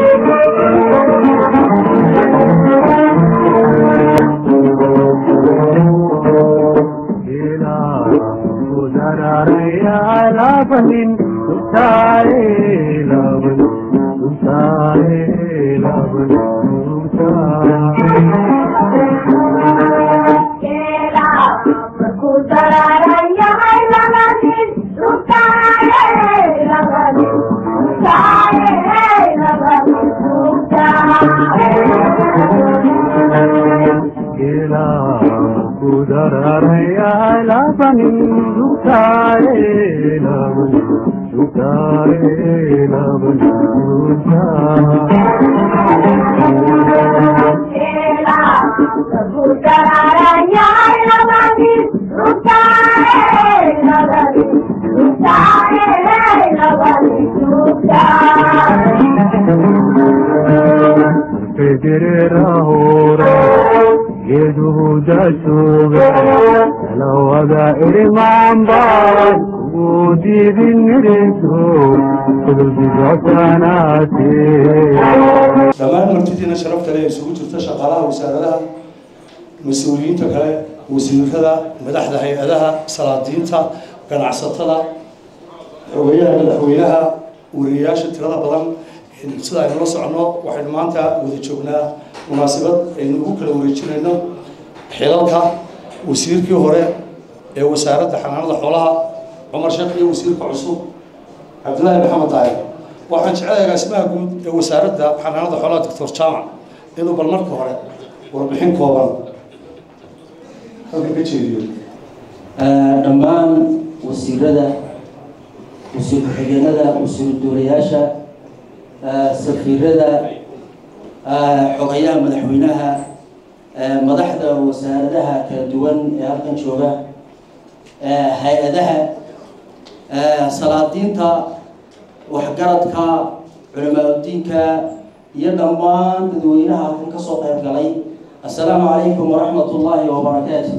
dhammaan martidiina sharafta le isugu jirta shaqaalaha wasaaradaha mas-uuliyiinta kale wasiirada madaxda hay-adaha salaadiinta ganacsatada xogeyaha madaxweynaha wariyayaasha tirada badan sida aynu la soconno waxaynu maanta wada joognaa munaasabad aynu ugu kala wareejinayno xilalka wasiirkii hore ee wasaaradda xanaanada xoolaha cumar sheekh iyo wasiirka cusub cabdillaahi maxamed daahir waxaan jecelahay agaasimaha guud ee wasaaradda xanaanada xoolaha doctor jaamac inuu bal marka hore warbixin kooban halka ka jeediyo dhammaan wasiirada wasiir ku-xigeenada wasiiru duulayaasha safiirada xogayaha madaxweynaha madaxda wasaaradaha kala duwan ee halkan jooga hay-adaha salaadiinta waxgaradka culamaauddiinka iyo dhammaan dadweynaha halkan kasoo qayb galay assalaamu calaykum waraxmat ullaahi wabarakaatu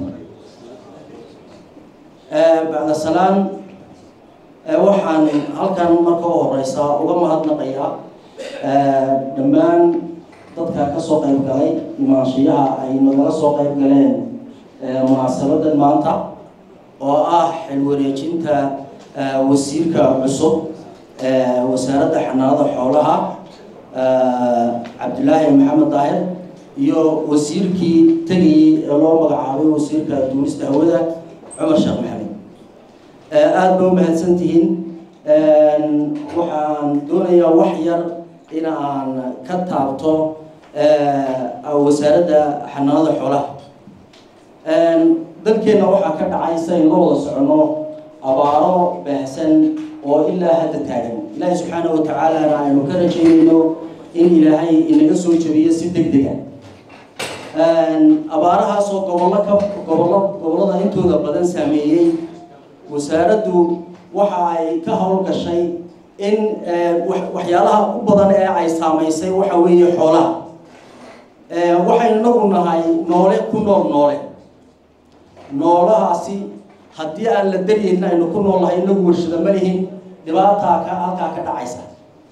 bacda salaan waxaan halkan marka u horeysa uga mahadnaqayaa dhammaan dadka kasoo qayb galay imaanshiyaha ay nagala soo qayb galeen munaasabadan maanta oo ah xilwareejinta wasiirka cusub wasaaradda xanaanada xoolaha cabdilaahi maxamed daahir iyo wasiirkii tegayey ee loo magacaabay wasiirka duulista hawada cumar sheekh maxamed aada ba u mahadsan tihiin waxaan doonayaa wax yar in aan ka taabto wasaaradda xanaanada xoolaha dalkeenna waxaa ka dhacay sidayn la wada soconno abaaro baahsan oo ilaa hadda taagan ilaahay subxaana wa tacaalana aynu ka rajaynayno in ilaahay inaga soo jebiyo si deg dega abaarahaasoo gobollo ka gobollo gobollada intooda badan saameeyey wasaaraddu waxa ay ka howlgashay in waxyaalaha u badan ee ay saamaysay waxa weeye xoolaha waxaynu inagu nahay noole ku nool noole noolahaasi haddii aan la daryayna aynu ku nool nahay inagu warshada ma lihin dhibaataa ka halkaa ka dhacaysa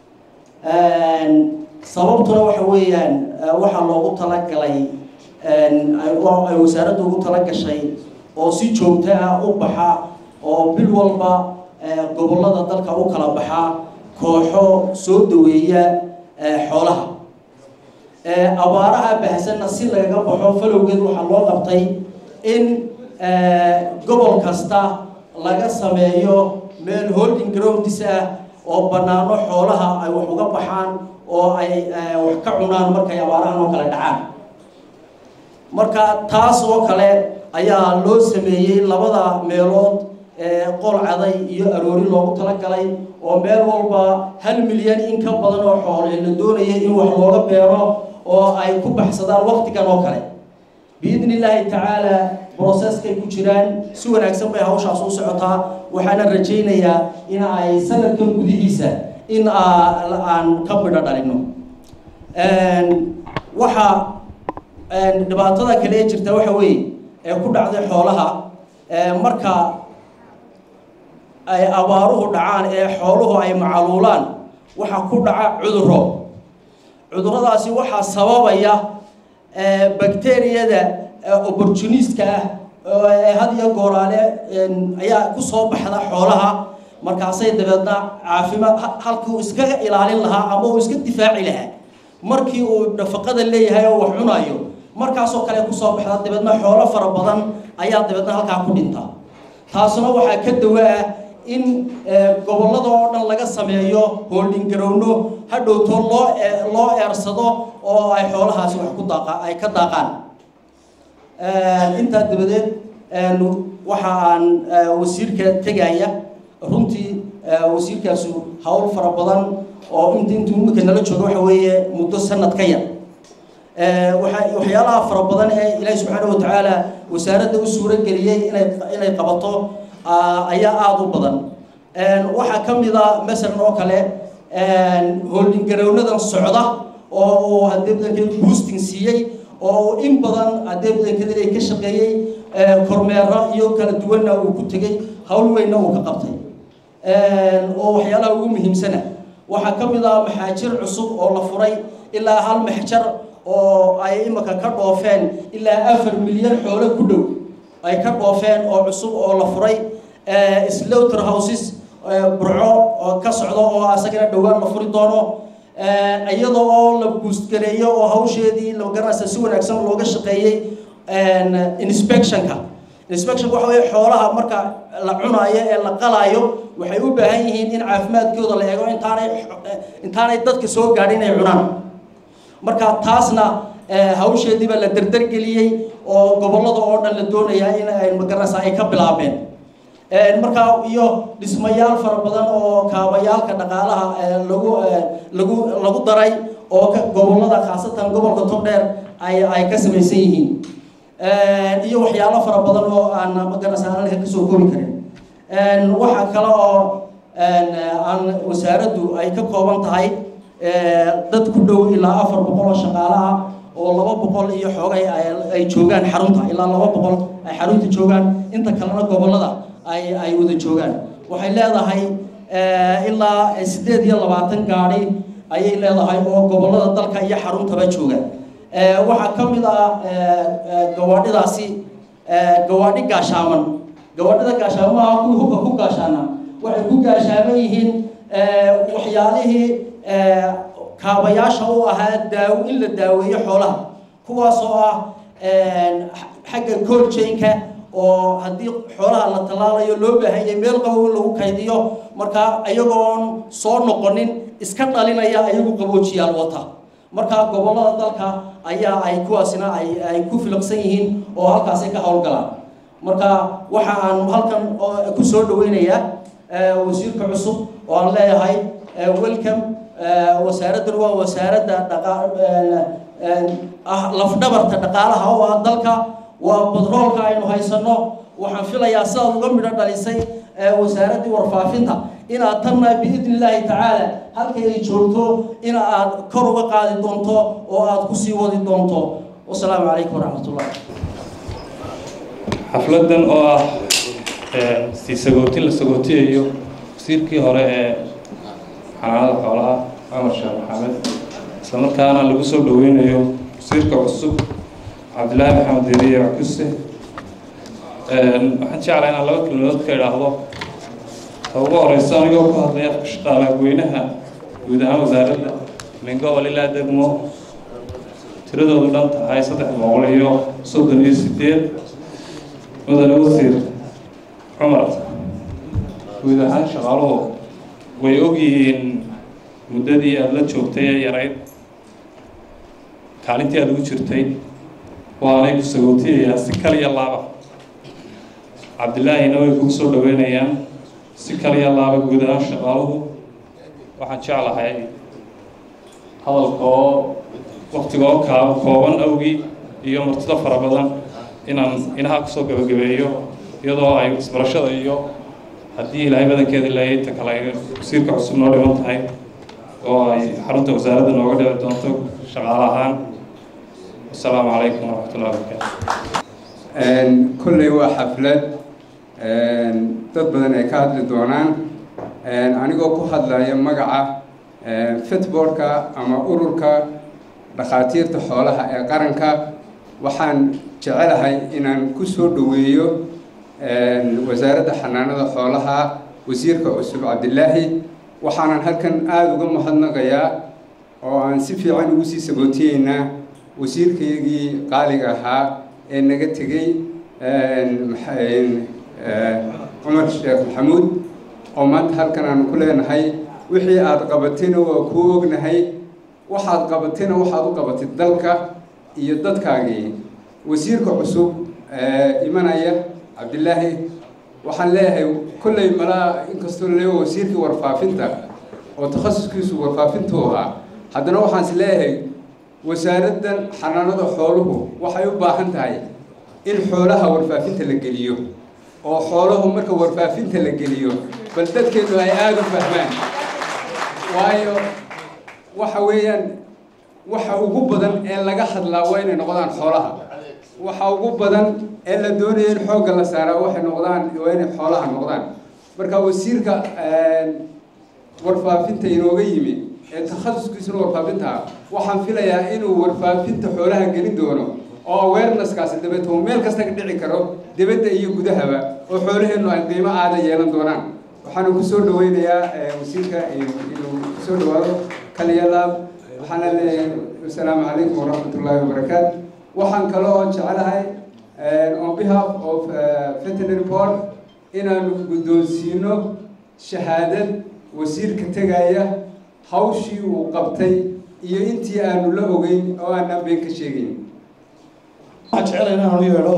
sababtuna waxa weeyaan waxaa loogu talagalay ay wasaaradda ugu talagashay oo si joogto ah u baxa oo bil walba gobollada dalka u kala baxa kooxo soo daweeya xoolaha abaaraha bahsanna si lagaga baxo falowgeed waxaa loo qabtay in gobol kasta laga sameeyo meel holding groundis ah oo bannaano xoolaha ay wax uga baxaan oo ay wax ka cunaan markay abaarahan oo kale dhacaan marka taas oo kale ayaa loo sameeyey labada meelood qol caday iyo aroori loogu talagalay oo meel walba hal milyan in ka badan oo xoole la doonaya in wax looga beero oo ay ku baxsadaan waktigan oo kale biidni illaahi tacaala broceskay ku jiraan si wanaagsan bay hawshaas u socotaa waxaana rajaynayaa in ay sanadkan gudihiisa in aan ka bidho dhalino waxa dhibaatada kale ee jirta waxa weeye ee ku dhacday xoolaha marka ay abaaruhu dhacaan ee xooluhu ay macaluulaan waxaa ku dhaca cuduro cuduradaasi waxaa sababaya bacteriyada opportunistka ah ee had iyo gooraale ayaa kusoo baxda xoolaha markaasay dabeedna caafimaad halkii uu iskaga ilaalin lahaa ama uu iska difaaci lahaa markii uu nafaqada leeyahay oo wax cunayo markaasoo kale kusoo baxda dabeedna xoolo fara badan ayaa dabeedna halkaa ku dhinta taasuna waxaa ka dawa ah in gobollada oo dhan laga sameeyo holding garowno hadhowto loo loo eersado oo ay xoolahaasi wax ku daaqa ay ka daaqaan intaa dabadeed waxa aan wasiirka tegaya runtii wasiirkaasu hawl fara badan oo int intuu imika nala jooga waxa weeye muddo sanad ka yar waa waxyaalaha fara badan ee ilaahi subxaana watacaala wasaaradda u suuro geliyey inay inay qabato ayaa aada u badan waxaa ka mid a masalan oo kale holding garownadan socda oo uu haddee badankeed boosting siiyey oo in badan haddee badankeed inay ka shaqeeyey kormeero iyo kala duwanna uu ku tegey hawl weynna uu ka qabtay oo waxyaalaha ugu muhiimsana waxaa ka mid ah maxaajir cusub oo la furay ilaa hal maxjar oo ay imika ka dhoofeen ilaa afar milyan xoolo ku dhow ay ka dhoofeen oo cusub oo la furay slaughter houses burco oo ka socdo oo asagana dhowaan la furi doono iyada oo la buustgareeyo oo hawsheedii magaranaysa si wanaagsan looga shaqeeyey inspectionka inspectionka waxa weeye xoolaha marka la cunaayo ee la qalaayo waxay u baahan yihiin in caafimaadkooda la eego intaanay intaanay dadka soo gaadhin inay cunaan marka taasna hawsheediiba la derdergeliyey oo gobollada oo dhan la doonayaa in ay magaranaysa ay ka bilaabeen markaa iyo dhismayaal fara badan oo kaabayaalka dhaqaalaha lagu lagu lagu daray oo ka gobollada khaasatan gobolka togdheer ay ay ka samaysan yihiin iyo waxyaalo fara badan oo aan magaranaysa aan kasoo koobi karin waxaa kale oo aan wasaaraddu ay ka kooban tahay dad ku dhow ilaa afar boqol oo shaqaale ah oo laba boqol iyo xoogay ay joogaan xarunta ilaa laba boqol ay xarunta joogaan inta kalena gobollada ay ay wada joogaan waxay leedahay ilaa siddeed iyo labaatan gaadhi ayay leedahay oo gobollada dalka iyo xaruntaba jooga waxaa ka mid ah gawaadhidaasi gawaadhi gaashaaman gawaadhida gaashaamaha kuwii hubka ku gaashaana waxay ku gaashaaman yihiin waxyaalihii kaabayaasha u ahaa daaw in la daaweeyo xoolaha kuwaasoo ah xagga coljainka oo haddii xoolaha la tallaalayo loo baahanyay meel qabow in lagu kaydiyo markaa iyagoon soo noqonin iska dhalinaya ayagu qaboojiyaal wata markaa gobollada dalka ayaa ay kuwaasina ay ay ku filaqsan yihiin oo halkaasay ka howlgalaan marka waxa aan halkan ku soo dhaweynayaa wasiirka cusub oo aan leeyahay welcome wasaaraddan waa wasaaradda dhaqa ah lafdhabarta dhaqaalaha oo ah dalka waa badroolka aynu haysano waxaan filayaa sidaad uga midho dhalisay wasaaraddii warfaafinta inaad tanna biidni illaahi tacaala halkay ay joogto in aad kor uga qaadi doonto oo aad kusii wadi doonto wasalaamu calaykum waraxmat ullah xafladdan oo ah sii sagootin la sagootiyayo wasiirkii hore ee xanaanada xoolaha cumar sheekh maxamed islamarkaana lagu soo dhaweynayo wasiirka cusub cabdillaahi maxamed deriye cakuse waxaan jeclaa inaan laba kelmadood ka idhaahdo ta ugu horeyso anigoo ku hadlaya afka shaqaalaha weynaha guud ahaan wasaaradda min gobol ilaa degmo tiradoodu dhan tahay saddex boqol iyo soddon iyo sideed mudane wasiir cumar guud ahaan shaqaaluhu way ogyihiin muddadii aada la joogtay ee yarayd kaalintii aada ugu jirtay waanay ku sagootiyayaa si kaliya laaba cabdillaahina way kugu soo dhaweynayaan si kaliya laaba guud ahaan shaqaaluhu waxaan jeclahay hadalka oo waktigoo kaa kooban awgii iyo martida fara badan inaan inaha kusoo gabagabeeyo iyadoo ay isbarashada iyo haddii ilaahay badankeeda leeyay inta kale ay wasiirka cusub noo dhiman tahay oo ay xarunta wasaaradda nooga dhici doonto shaqaale ahaan wasalaamu calaykum waraxmatullahi wabarakaatu kolley waa xaflad dad badan ay ka hadli doonaan anigoo ku hadlaya magaca fitboardka ama ururka dhakhaatiirta xoolaha ee qaranka waxaan jecelahay inaan ku soo dhoweeyo wasaaradda xanaanada xoolaha wasiirka cusub cabdilaahi waxaanan halkan aada uga mahadnaqayaa oo aan si fiican ugu sii sabootiyeynaa wasiirkaygii qaaliga ahaa ee naga tegey cumar sheekh maxamuud oo maanta halkan aanu ku leenahay wixii aada qabatayna waa kuu ognahay waxaad qabatayna waxaad u qabatay dalka iyo dadkaagii wasiirka cusub imanaya cabdilaahi waxaan leeyahay kolley malaa inkastoo laleeya wasiirkii warfaafinta oo takhasuskiisu warfaafintu ahaa haddana waxaan is leeyahay wasaaraddan xanaanada xooluhu waxay u baahan tahay in xoolaha warfaafinta la geliyo oo xooluhu marka warfaafinta la geliyo bal dadkeedu ay aada u fahmaan waayo waxa weeyaan waxa ugu badan ee laga hadlaa waa inay noqdaan xoolaha waxa ugu badan ee la doonaya in xoogga la saaraa waxay noqdaan waa inay xoolaha noqdaan marka wasiirka warfaafinta inooga yimi ee takhasuskiisuna warfaafinta waxaan filayaa inuu warfaafinta xoolaha gelin doono oo awareness-kaasi dabeet uu meel kasta ka dhici karo dibadda iyo gudahaba oo xoolaheennu ay qiimo aada yeelan doonaan waxaana ku soo dhaweynayaa wasiirka inuu kusoo dhawaado kaliyalaab waxaana leeyahay assalaamu calaykum waraxmat ullaahi wabarakaatu waxaan kaloo jecelahay on behalf of veterinary board inaanu guddoonsiino shahaadad wasiirka tegaya hawshii uu qabtay iyo intii aanu la ogeyn oo aanaan been ka sheegayn waxaan jecelahay inaan u yeedho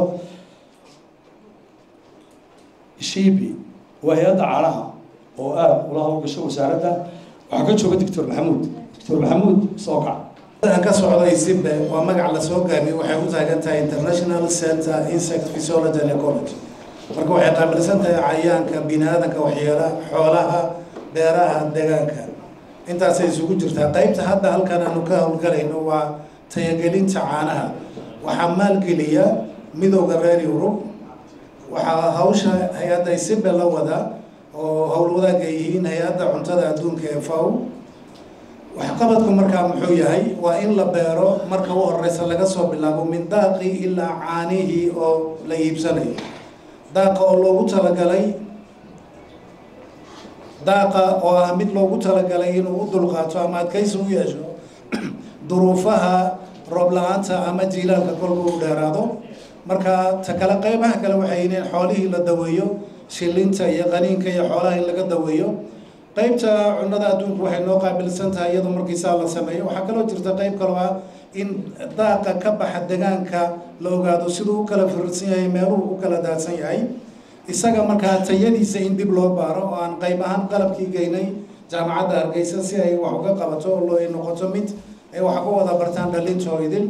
shiibi waa hay-adda caanaha oo aada ula hawlgasho wasaaradda waxaa ka jooga doctor maxamuud doctor maxamuud soo kac aan ka socday simbe waa magac la soo gaabiyey waxay u taagan tahay international center insect physiology and ecology marka waxay qaabilsan tahay cayayaanka bini aadanka waxyeela xoolaha beeraha deegaanka intaasay isugu jirtaa qaybta hadda halkan aanu ka howlgalayno waa tayagelinta caanaha waxaa maalgeliya midowda reer yurub waxaa hawsha hay-adda simbe la wada oo howlwadaag ay yihiin hay-adda cuntada adduunka ee faw waxqabadku markaa muxuu yahay waa in la beero marka u horeysa laga soo bilaabo min daaqii ilaa caanihii oo la iibsanayo daaqa oo loogu talagalay daaqa oo ah mid loogu talagalay inuu u dulqaato ama adkaysi u yeesho duruufaha roob la-aanta ama jiilaalka kolka u dheeraado marka ta kale qeybaha kale waxay yihiin in xoolihii la daweeyo shilinta iyo qaniinka iyo xoolaha in laga daweeyo qeybta cunada adduunku waxay noo qaabilsan tahay iyadoo markiisaa la sameeyo waxaa kaloo jirta qeyb kaloo ah in daaqa ka baxa degaanka la ogaado siduu u kala firirsan yahay meeluhu u kala daadsan yahay isaga markaa tayadiisa in dib loo baaro oo aan qeyb ahaan qalabkii geynay jaamacadda hargeysa si ay wax uga qabato oo loo noqoto mid ay wax ku wada bartaan dhalintoo idin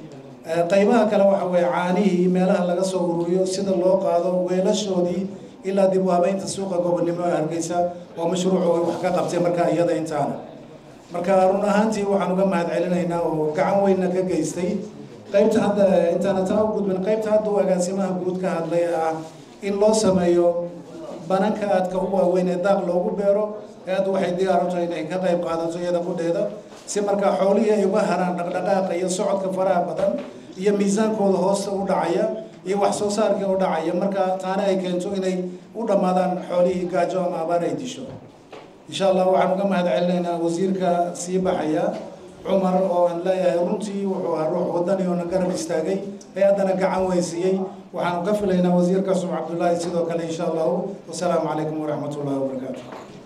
qeybaha kale waxa weeye caanihii meelaha laga soo ururiyo sida loo qaado weelashoodii ilaa dib u habeynta suuqa gobonnimo ee hargeysa oo mashruucu ay wax ka qabtay markaa iyada intaana marka run ahaantii waxaan uga mahad celinaynaa oo gacan weynna ka geystay qeybta hadda intaana taa u gudbin qeybta hadda uu agaasimaha guud ka hadlay ah in loo sameeyo bananka aadka u waaweyn ee daaq loogu beero hay-addu waxay diyaaran tahay inay ka qayb qaadato iyada qudheeda si markaa xoolihii ay uga haraan dhaqdhaqaaqa iyo socodka faraha badan iyo miisaankooda hoosta u dhacaya iyo wax soo saarkii u dhacaya marka taana ay keento inay u dhammaadaan xoolihii gaajo ama abaar ay disho insha allah waxaan uga mahad celinaynaa wasiirka sii baxaya cumar oo aan leeyahay runtii wuxuu ahaa ruux wadani oona garab istaagay hay-addana gacan weysiiyey waxaanu ka filaynaa wasiirka cusub cabdullaahi sidoo kale insha allahu wasalaamu calaykum waraxmat ullahi wabarakaatu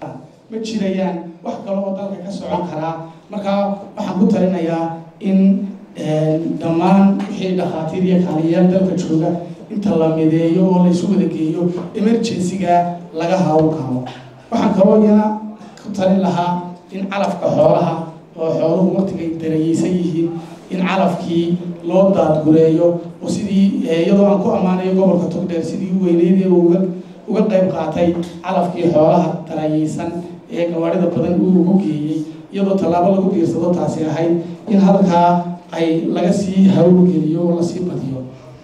ma jirayaan wax kale oo dalka ka socon karaa marka waxaan ku talinayaa in dhammaan wixii dhakhaatiir iyo kaaliyayaal dalka jooga inta la mideeyo oo la isu wada geeyo emergency-ga laga hawl karo waxaan kaloo iyana ku talin lahaa in calafka xoolaha oo xooluhu waqtigay darayeysan yihiin in calafkii loo daadgureeyo oo sidii iyadoo aan ku ammaanayo gobolka togdheer sidii u weyneyd ee uga uga qayb qaatay calafkii xoolaha darayeysan ee gawaarida badan uu ugu geeyey iyadoo tallaabo lagu diirsado taasi ahayd in halkaa ay laga sii hawlgeliyo oo lasii badiyo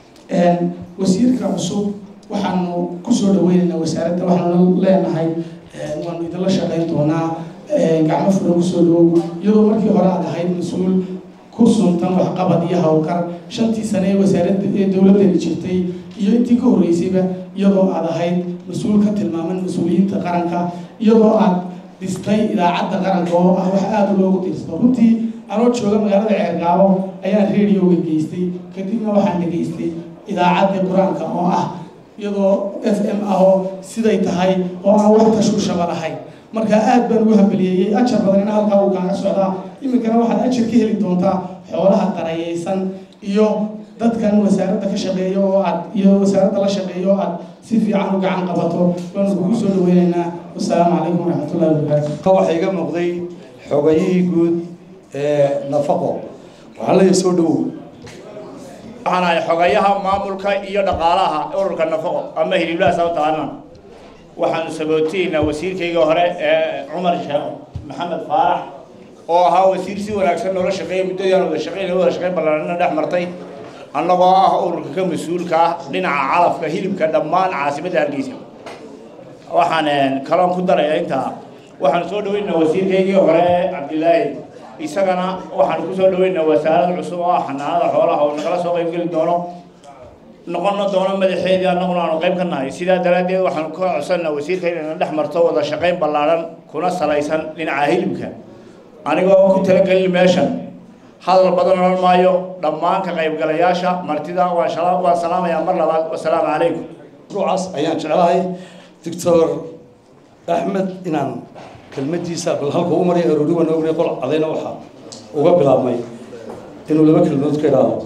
wasiirka cusub waxaanu kusoo dhaweynaynaa wasaaradda waxaanu leenahay waanu idinla shaqayn doonaa gacmo furan kusoo dhawow iyadoo markii hore aad ahayd mas-uul ku suntan waxqabad iyo howlkar shantii sane ee wasaaradda ee dowladdani jirtay iyo intii ka horreysayba iyadoo aad ahayd mas-uul ka tilmaaman mas-uuliyiinta qaranka iyadoo aad dhistay idaacadda qaranka oo ah wax aada loogu dirsto runtii anoo jooga magaalada ceergaabo ayaan radioga geystay kadibna waxaan dhegaystay idaacadda qur-aanka oo ah iyadoo f m ah oo siday tahay oo aan wax tashuushaba lahayn marka aad baan ugu hambaliyeeyey ajar badan in halkaa uu kaaga socdaa iminkana waxaad ajar ka heli doontaa xoolaha darayeysan iyo dadkan wasaaradda ka shaqeeya oo aad iyo wasaaradda la shaqeeya oo aad si fiican u gacan qabato waanu kugu soo dhaweynaynaa wasalaamu calaykum waraxmatullahi wabarakaatu ka waxaa iga muuqday xogayihii guud ee nafaqo waxaan leeyahay soo dhowow waxaan ahay xogayaha maamulka iyo dhaqaalaha ururka nafaqo ama hiliblaha sababtaana waxaanu sabootiyeynaa wasiirkayga hore ee cumar sheekh maxamed faarax oo ahaa wasiir si wanaagsan noola shaqeeya muddadii aan wada shaqeyn wada shaqeyn ballaarina dhex martay annagoo ah ururka ka mas-uulka ah dhinaca calafka hilibka dhammaan caasimadda hargeysa waxaan kaloon ku daraya intaa waxaan soo dhaweynaynaa wasiirkaygii hore cabdilaahi isagana waxaan ku soo dhaweynaynaa wasaarad cusub oo ah xanaanada xoolaha oo nagala soo qayb geli doono noqono doono madaxeedii annaguna aanu qayb ka nahay sidaa daraaddeed waxaanu ka codsanaa wasiirka inayna dhex marto wada shaqayn ballaaran kuna salaysan dhinaca hilibka anigoo ku talagelin meeshan hadal badan odhan maayo dhammaan ka qaybgalayaasha martida waan shala- waan salaamayaa mar labaad wasalaamu calaykum mashruucaas ayaan jeclahay doctor axmed inaan kelmadiisa bal halka u maray aroori waan ognay qol cadayna waxaa uga bilaabmay inuu laba kelmadood ka idhaahdo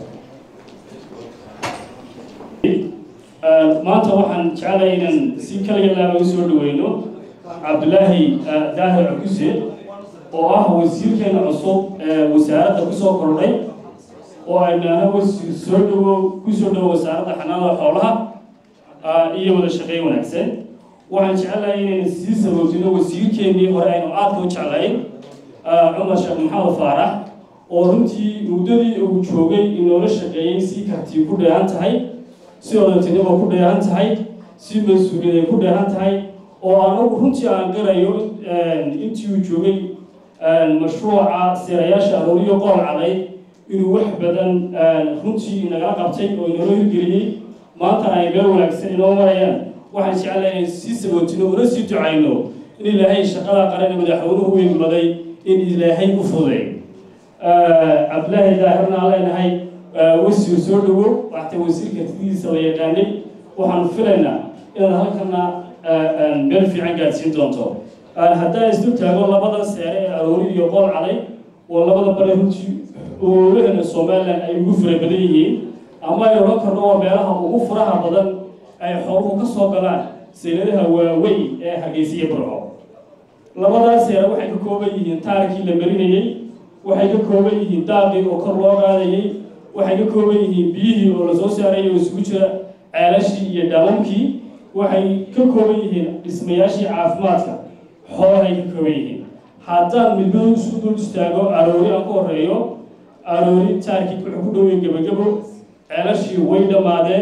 maanta waxaan jeclahay inaan si kaliya laaba u soo dhaweyno cabdulaahi daahir cukuse oo ah wasiirkeena cusub ee wasaaradda kusoo kordhay oo aynaana wasiir soo dhawow kusoo dhawo wasaaradda xanaanada xoolaha iyo wada shaqeyn wanaagsan waxaan jeclahay inayna sii sabootino wasiirkeennii hore aynu aadka u jeclayn cumar sheekh maxamed faarax oo runtii muddadii uu joogay inoola shaqeeyey si kartii ku dheehan tahay si odantinimo ku dheehan tahay si mas-uuliyad ay ku dheehan tahay oo anagu runtii aan garayo intii uu joogay mashruuca seerayaasha arooriyo qool caday inuu wax badan runtii inagala qabtay oo inoola hirgeliyey maanta ay meel wanaagsan inoo marayaan waxaan jeclahay inay sii sabootino una sii ducayno in ilaahay shaqada qaran ee madaxweynuhu u egmaday in ilaahay u fuday cabdilaahi daahirna aan leenahay wasiir soo dhawo waxta wasiirka tidiisa la yaqaanay waxaan filaynaa inaad halkana meel fiican gaadsiin doonto haddaan isdul taago labada seere ee aroori iyo qool caday oo labada bare runtii oolahana somalilan ay ugu fara badan yihiin ama ay odhan karno waa meelaha ugu furaha badan ay xooluhu ka soo galaan seeladaha waaweyn ee hargeysiya burco labadaas seere waxay ka kooban yihiin taarkii la marinayey waxay ka kooban yihiin daaqii oo kor loo qaadayey waxay ka kooban yihiin biyihii oo lasoo saarayay oo isugu jira ceelashii iyo dhaawamkii waxay ka kooban yihiin dhismayaashii caafimaadka xoolahay ka kooban yihiin haddaan midmadu isu dul istaago aroori aan ku horeeyo aroori taarkii wuxuu ku dhowey gebagabo ceelashii way dhammaadeen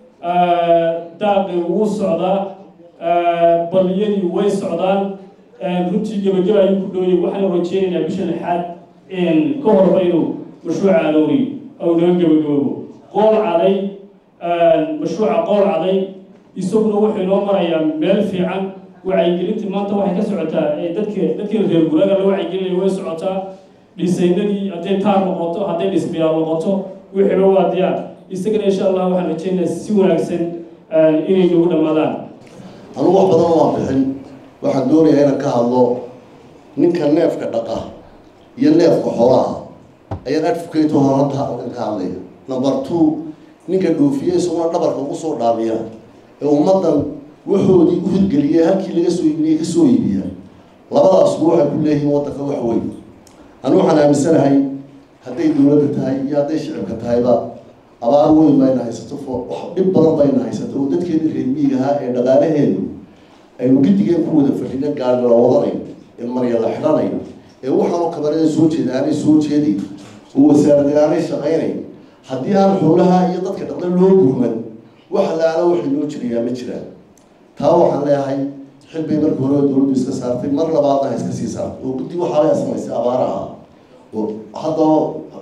daaqii wuu socdaa baliyadii way socdaan runtii gebagaba ayuu ku dhoweyay waxaan rajeynaynaa bisha lixaad ka horba inuu mashruuca aroori ou naga gebagaboobo qool caday mashruuca qool caday isaguna wuxuu inoo marayaa meel fiican wacyigelintii maanta waxay ka socotaa dadka dadkii reer guraaga la wacyigelinaya way socotaa dhisaynadii hadday taar noqoto hadday dhismayaal noqoto wixiiba waa diyaar isagana insha allah waxaan rajeynaya si wanaagsan inay nagu dhammaadaan anugu wax badan waan bixin waxaan doonayaa inaan ka hadlo ninka neefka dhaqa iyo neefka xoolaha ayaan advocate hor hadda halkan ka hadlaya number two ninka dhoofiye isaguna dhabarka ugu soo dhaamiya ee ummaddan waxoodii u hirgeliyay halkii laga soo iibiyey ka soo iibiya labadaasku waxay ku leeyihiin waddanka wax weyn anu waxaan aaminsanahay hadday dowladda tahay iyo hadday shicibka tahayba abaar weyn bayna haysato fo wax dhib badan bayna haysato oo dadkeeni reer miig ahaa ee dhaqaalaheedu aynu gidigeen ku wada fadhina gaari la wadanayo ee marya la xidhanayo ee waxaanoo kabarada soo jeeda aanay soo jeeday oo wasaarada aanay shaqaynayn haddii aan xoolaha iyo dadka dhaqda loo gurman wax laala waxay loo jirayaa ma jiraan taa waxaan leeyahay xil bay markii hore dowladdu iska saartay mar labaadna ha iska sii saartay oo guddi waxaa la samaysay abaaraha oo haddaba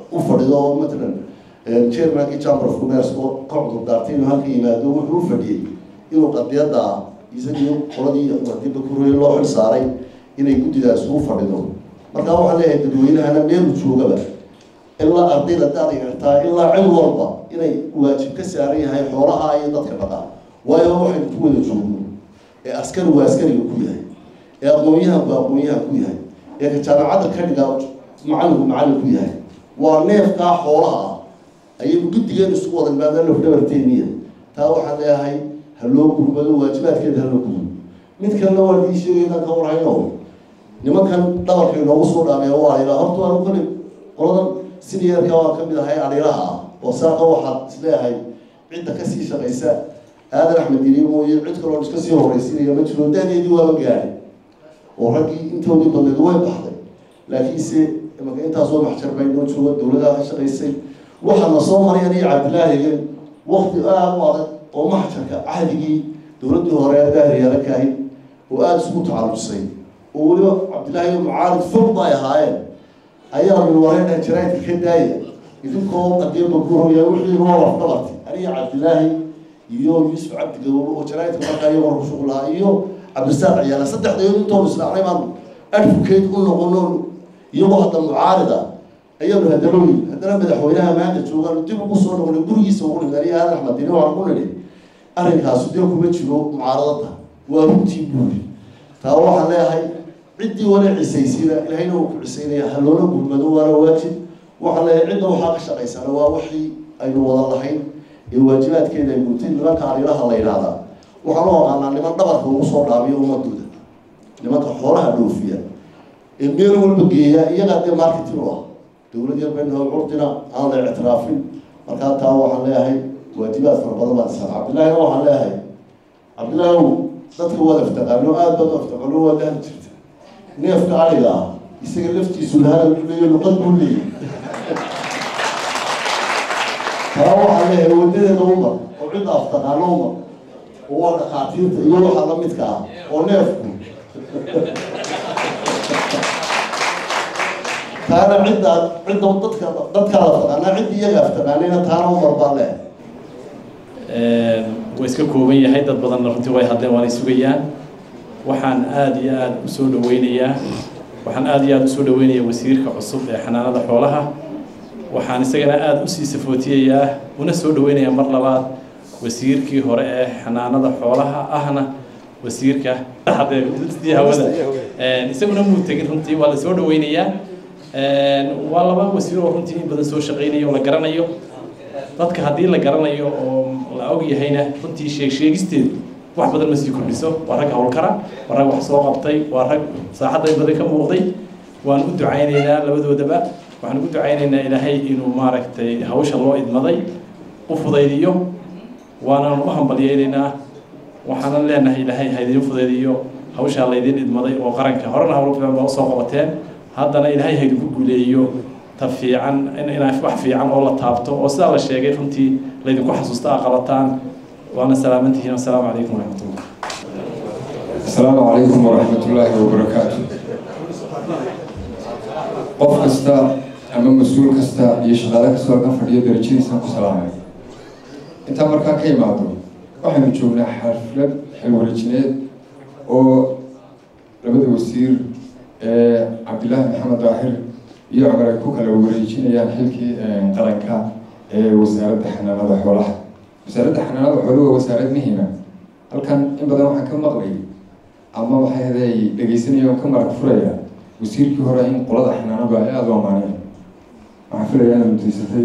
u fadhido oo matalan chairmankii chamber of commerce oo ka cudur daartay inuu halka yimaado wuxuu u fadhiyey inuu qadiyadda isagii qoladii wadiba kuroye loo xil saaray inay guddidaas ugu fadhido markaa waxaan leeyahay dadweynahana meelu joogaba ilaa ardayda daad yartaa ilaa cid walba inay waajib ka saaran yahay xoolaha iyo dadka dhaqaa waayo waxaynu ku wada joogno ee askari waa askariga ku yahay ee aqoon-yahanku aqoon-yahan ku yahay ee ka jaamacadda ka dhiga macallinku macallin ku yahay waa neefkaa xoolaha ah ayaynu guddigeen isugu wada imaadaan lafdhabarteeniya taa waxaan leeyahay ha loo gurmado waajibaadkeeda ha loo gurmo mid kalena waa dii sheegaynaan ka warhayno nimankan dhabarka inoogu soo dhaamee waa alila horta waanu kale qoladan siniyeerka waan ka mid ahay alilaha ah oo saaqa waxaad isleeyahay cidda kasii shaqaysa aadan axmed diri mooye cid kaloo iska sii horraysiinaya ma jiro daadeedii waaba gaadhay oo raggii intoodii badneed way baxday laakiinse imaka intaasoo maxjar bay noo jooga dowladaha ka shaqaysay waxaa na soo marayaan iyo cabdilaahigan wakti aada u adag oo maxjarka cahdigii dowladdii hore daahiryaala ka ahayd oo aada isugu tacalujisay oo weliba cabdillaahi mucaarid fog bay ahaayeen ayaa min wareedha jaraadka ka daaya idinkoo qadiima guuraya wixii noo lafdhabartay aniga cabdilaahi iyo yuusuf cabdi gaboobo oo jaraadka markaa iyagoo rushuq lahaa iyo cabdisaaq ciyaala saddexdayood intoonu islaacnay baan advocate u noqono iyagoo hadda mucaarida ayaanu hadalooyi haddana madaxweynaha maanta joogaan dib ugu soo noqonay gurigiisa ugu dhigay aniga aadan axmed dini waxaan ku nidhi arrinkaasu dee kuma jiro mucaaradada waa runtii buuri taa waxaan leeyahay ciddii wala cisaysayna ilaahayna uu ku cisaynaya ha loola gurmado waana waajib waxaan leeyahay cidda waxaa ka shaqaysana waa wixii aynu wada lahayn ee waajibaadkeeda ay guutay nimanka arilaha la yidhaahdaa waxaan u aqaanaa niman dhabarka ugu soo dhaabiyo ummadooda nimanka xoolaha dhoofiya ee meel walba geeya iyagaa dee marketing u ah dowlad yar baynu curdina aan la ictiraafin markaa taa waxaan leeyahay waajibaad fara badan baan isaan cabdillaahina waxaan leeyahay cabdillaahi ow dadka waad aftaqaano aada baad aftaqaano waa dahli jirta neefka ariga ah isaga laftiisu lahadal u leeyo luqad buu leeyay taa waxaan leeyahay wadadeeda umar oo cidda aftaqaano umar oo waa dhakhaatiirta iyo waxa la midka ah oo neefku taana cidda cidda dadka dadkaa la taqaanaa cidda iyaga aftaqaanayna taana umar baa leh way iska kooban yahay dad badanna runtii way hadleen waanay sugayaan waxaan aada iyo aada usoo dhaweynayaa waxaan aada iyo aada usoo dhaweynayaa wasiirka cusub ee xanaanada xoolaha waxaan isagana aada usii safootiyayaa una soo dhaweynayaa mar labaad wasiirkii hore ee xanaanada xoolaha ahna wasiirka hadee hawada isaguna muu tegin runtii waa la soo dhaweynayaa waa laba wasiir oo runtii in badan soo shaqeynaya oo la garanayo dadka haddii la garanayo oo la og yahayna runtii sheeg sheegisteedu wax badan ma sii kordhiso waa rag howlkara waa rag wax soo qabtay waa rag saaxadda in badan ka muuqday waan u ducaynaynaa labadoodaba waxaan ugu ducaynaynaa ilaahay inuu maaragtay hawsha loo idmaday u fudaydiyo waanaan u hambalyeynaynaa waxaanan leenahay ilaahay ha idiin fudaydiyo hawshaa laydin idmaday oo qaranka horena hawlo badan baa usoo qabateen haddana ilaahay ha idinku guuleeyo ta fiican inaa wax fiican oo la taabto oo sidaa la sheegay runtii laydinku xasuusta a qabataan waana salaamantihiin assalaamu calaykum waraxmatullah السلام عليكم ورحمة الله وبركاته qof kasta ama mas-uul kasta iyo shaqaale kastoo ka fadhiyo darajadiisaan ku salaamay intaa markaa ka imaado waxaynu joognaa xaflad xilwareejineed oo labada wasiir ee cabdillaahi maxamed daahir iyo cumar ay ku kala wareejinayaan xilkii qaranka ee wasaaradda xanaanada xoolaha wasaaradda xanaanada xooluhu waa wasaarad muhiima halkan in badan waxaan ka maqlay ama waxay haday dhegaysanaya oo ka marag furaya wasiirkii hore in qolada xanaanadu ay aada u amaaneen waxaan filaya inaad mutaysatay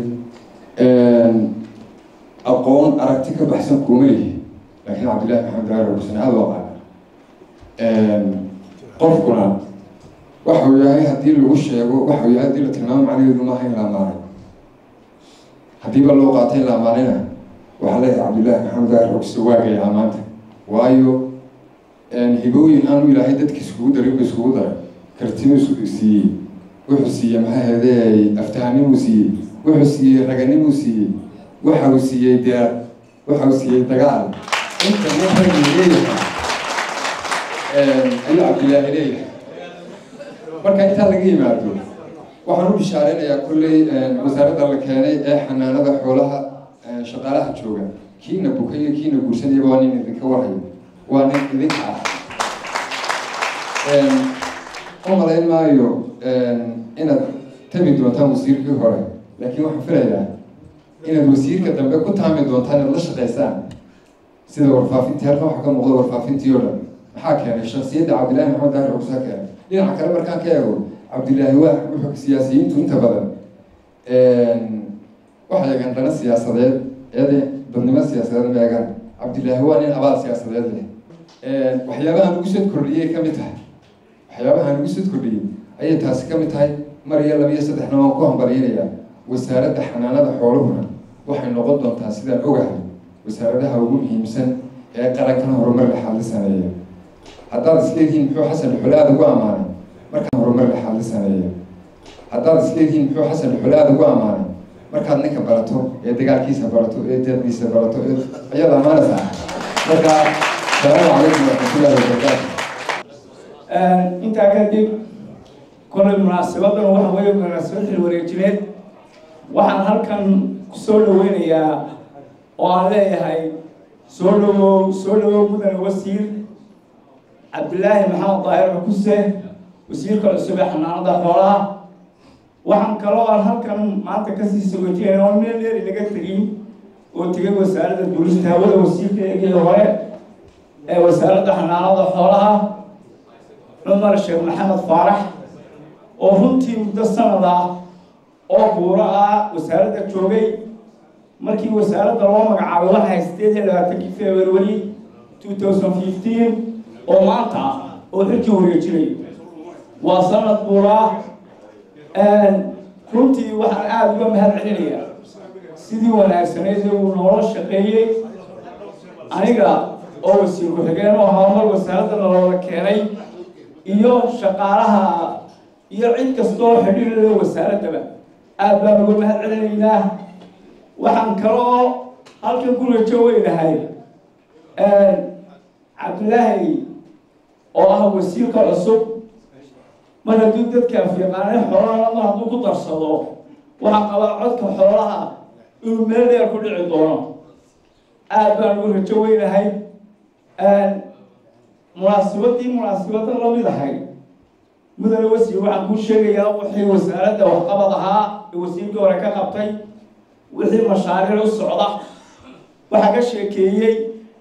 aqoon aragti ka baxsan kuuma lihi laakiin cabdillahi maxamed daahir xuseen aada u aqaana qofkuna waxa uu yahay haddii lagu sheego waxa uu yahay haddii la tilmaamo macnaheedu maaha in la amaanay haddiiba loo qaatay in la amaanayna waxaa leeyahay cabdillahi maxamed daahir xuse waagaya amaanta waayo hibooyin aanu ilaahay dadka iskugu darin ba iskugu daray kartinu siiyey wuxuu siiyey maxaa heedey aftahanimuu siiyey wuxuu siiyey raganimuu siiyey waxa uu siiyey deer waxa uu siiyey dagaal inta nin ragii leeyahay ayuu cabdillaahi leeyahay marka intaa laga yimaado waxaan u bishaareynayaa kolley wasaaradda la keenay ee xanaanada xoolaha shaqaalaha jooga kiina buka iyo kiina guursanayaba waa nin idinka warhayo waa nin idinka ah u malayn maayo inaad tami doontaan wasiirkii hore laakiin waxaan filayaa inaad wasiirka dambe ku taami doontaan inaad la shaqaysaan sida warfaafintii halkan waxaa ka muuqda warfaafintii oo dhan maxaa keenay shaksiyadda cabdillaahi maxamed daahir cusaa keenay dhinaca kale markaan ka eego cabdillaahi waa wuxuu siyaasiyiintu inta badan waxay eegaan dhana siyaasadeed eede dadnimo siyaasadeed ma eegaan cabdillaahi waa nin abaal siyaasadeed leh waxyaabaha nagu soo kordhiyay ka mid tahay waxyaabaha nagu soo kordhiyey ayay taasi ka mid tahay mar iyo laba iyo saddexna waan ku hambalyanayaa wasaaradda xanaanada xooluhuna waxay noqon doontaa sidaan ogahay wasaaradaha ugu muhiimsan ee qarankana horumar lexaad la sameeya haddaad isleedihiin muxuu xasan xulaad ugu ammaanay markaan horumar lexaad la sameeya haddaad isleedihiin muxuu xasan xulaad ugu ammaanay markaad ninka barato ee dagaalkiisa barato ee deeqdiisa barato ee ayaad ammaanaysaa marka salaamu calaykum waraxmatullahi wabarakaatu intaa kadib kolay munaasabadan waxa weeye munaasabad xil wareejineed waxaan halkan kusoo dhaweynayaa oo aan leeyahay soo dhawow soo dhawow mudane wasiir cabdillaahi maxamed daahir cukuse wasiirka cusub ee xanaanada xoolaha waxaan kaloo aan halkan maanta kasii sogotiyeen oo meel dheer inaga tegin oo tegay wasaaradda duulista hawada wasiirkeegii hore ee wasaaradda xanaanada xoolaha cumar sheekh maxamed faarax oo runtii muddo sanad ah oo buuro ah wasaaradda joogay markii wasaaradda loo magacaabay waxay sideed iyo labaatankii february two thousand fifteen oo maanta ah oo xilkii wareejinay waa sanad buuro ah runtii waxaan aada uga mahad celinayaa sidii wanaagsaneyd ee uu noola shaqeeyey aniga oo wasiir ku-xigeen oo horumar wasaaradda naloola keenay iyo shaqaalaha iyo cid kastoo xidhiirada wasaaraddaba aada baan uga mahad celinaynaa waxaan kaloo halkan ku rajo weynahay cabdillaahi oo ah wasiirka cusub mar hadduu dadka afyaqaanay xoolaha mar hadduu ku darsado waxaa qabaa codka xoolaha inuu meel dheer ku dhici doono aada baan ugu rajo weynahay munaasabadii munaasabada lamid ahay mudane wasiir waxaan kuu sheegayaa wixii wasaaradda waxqabad ahaa ee wasiirkii hore ka qabtay wixii mashaariic u socda waxaa ka sheekeeyey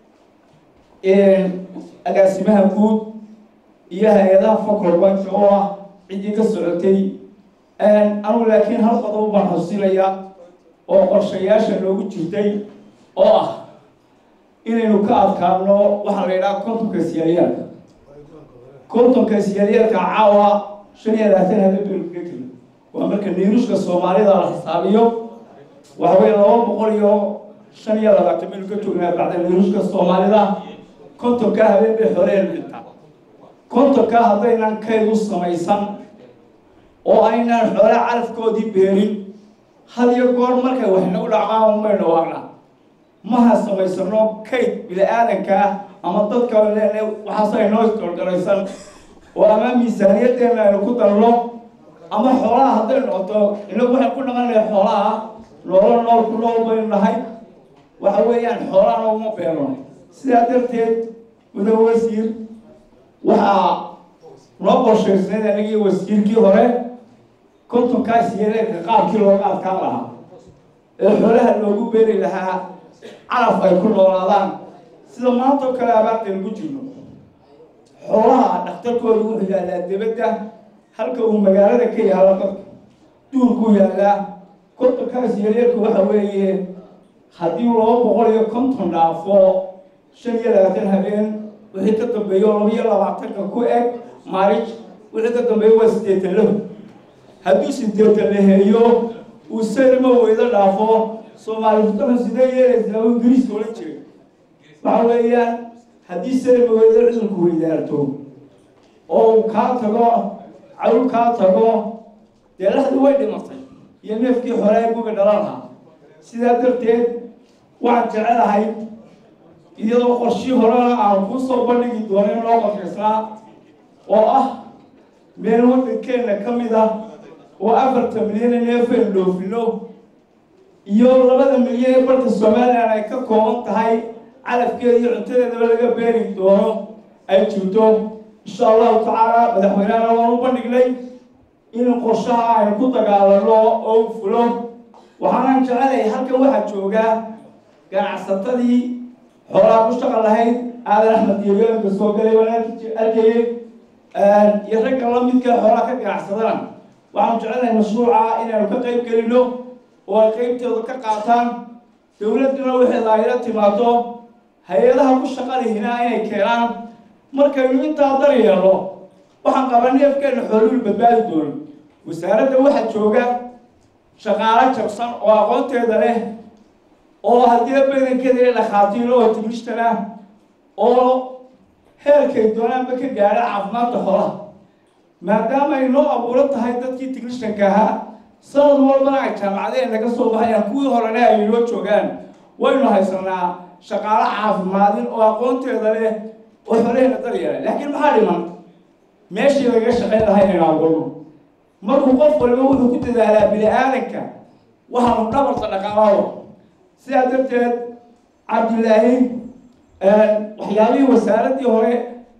agaasimaha guud iyo hay-adaha focal point oo ah ciddii ka socotay anugu laakiin hal qodob baan xusinaya oo qorshayaasha noogu jirtay oo ah inaynu ka adkaano waxaa la yidhaha kontonka siyalyaalka kontonka siyalyaalka caawa shan iyo labaatan habeen baynu kaga tegin waa marka niirushka soomaalida la xisaabiyo waxa weeye laba boqol iyo shan iyo labaatan baynu ka joognaa bacda niirushka soomaalida kontonka habeen bay xoreenu dhintaa kontonka haddaynan kayd u samaysan oo aynaan xoole carafkoodii beerin had iyo goor markay waxnagu dhacaan may dhawaaqna maha samaysano kayd bini-aadanka ah ama dadka leene waxaas ay noo isdorgaraysan oo ama miisaaniyaddeena aynu ku darno ama xoolaha hadday noqoto inagu waxay ku dhaqanaya xoolaha noolo nool ku nool baynu nahay waxa weeyaan xoolaha nooguma beerno sidaa darteed mudan wasiir waxaa noo qorshaysnayd anigii wasiirkii hore kontonkaas yeeleerka qaabkii looga adkaan lahaa ee xoolaha loogu beeri lahaa calaf ay ku noolaadaan sida maanta oo kale abaartaynu ku jirno xoolaha dhakhtarkooda wuxuu yaallaa debadda halka uu magaalada ka yaalo dadka duurkuu yaallaa kontonkaas yeeleerka waxa weeye haddii laba boqol iyo konton dhaafo shan iyo labaatan habeen wixii ka dambeeyo laba iyo labaatanka ku eg maarij wixii ka dambeeyo waa siddeetan lahu hadduu siddeetan laheeyo uu sayrma weydo dhaafo soomaali futaran sidee yeelaysaa u ingiriiska odhan jiray waxa weeyaan haddii sayrma weydo cudurku weydaarto oo uu kaa tago cawl kaa tago dee laxdii way dhimatay iyo neefkii xoreee gubi dhalanha sidaa darteed waxaan jecelahay iyadoo qorshii horena aan kuu soo bandhigi doono in loo qorshaysnaa oo ah meel waddankeenna ka mid ah oo afarta milyan ee neefaynu dhoofino iyo labada milyan ee barka somalilan ay ka kooban tahay calafkeeda iyo cuntadeedaba laga beeri doono ay jirto insha allahu tacaala madaxweynehana waan u bandhignay in qorshaha aynu ku dagaalano oo u fulo waxaanan jecelahay halkan waxaa jooga ganacsatadii xoolaha ku shaqan lahayd aadan axmed diyabeelanka soo galay waan arkayay iyo ragga lamidka xoolaha ka ganacsadana waxaanu jecelahay mashruuca inaynu ka qayb gelino oo ay qaybtooda ka qaataan dowladduna waxay laayla timaado hay-adaha ku shaqalihina inay keenaan markaynu intaa dar yeelno waxaan qabaa neefkeena xooluhu badbaadi doono wasaaradda waxaa jooga shaqaalo jabsan oo aqoonteeda leh oo haddii badankeeda dhakhaatiiro oo timishtan ah oo heerkay doonaanba ka gaadha caafimaadka xoolaha maadaama ay noo abuuran tahay dadkii tignishanka ahaa sanad walbana ay jaamacadeen naga soo baxayaan kuwii horena ay noo joogaan waynu haysanaa shaqaalo caafimaadin oo aqoonteeda leh oo xoolaheena daryeela laakiin maxaa dhiman meeshii laga shaqayn lahaa inaynu aqoono markuu qof waliba wuxuu ku dadaalaa bini aadanka waxaanu dhabarta dhaqaalaado sidaa darteed cabdilaahi waxyaabihii wasaaraddii hore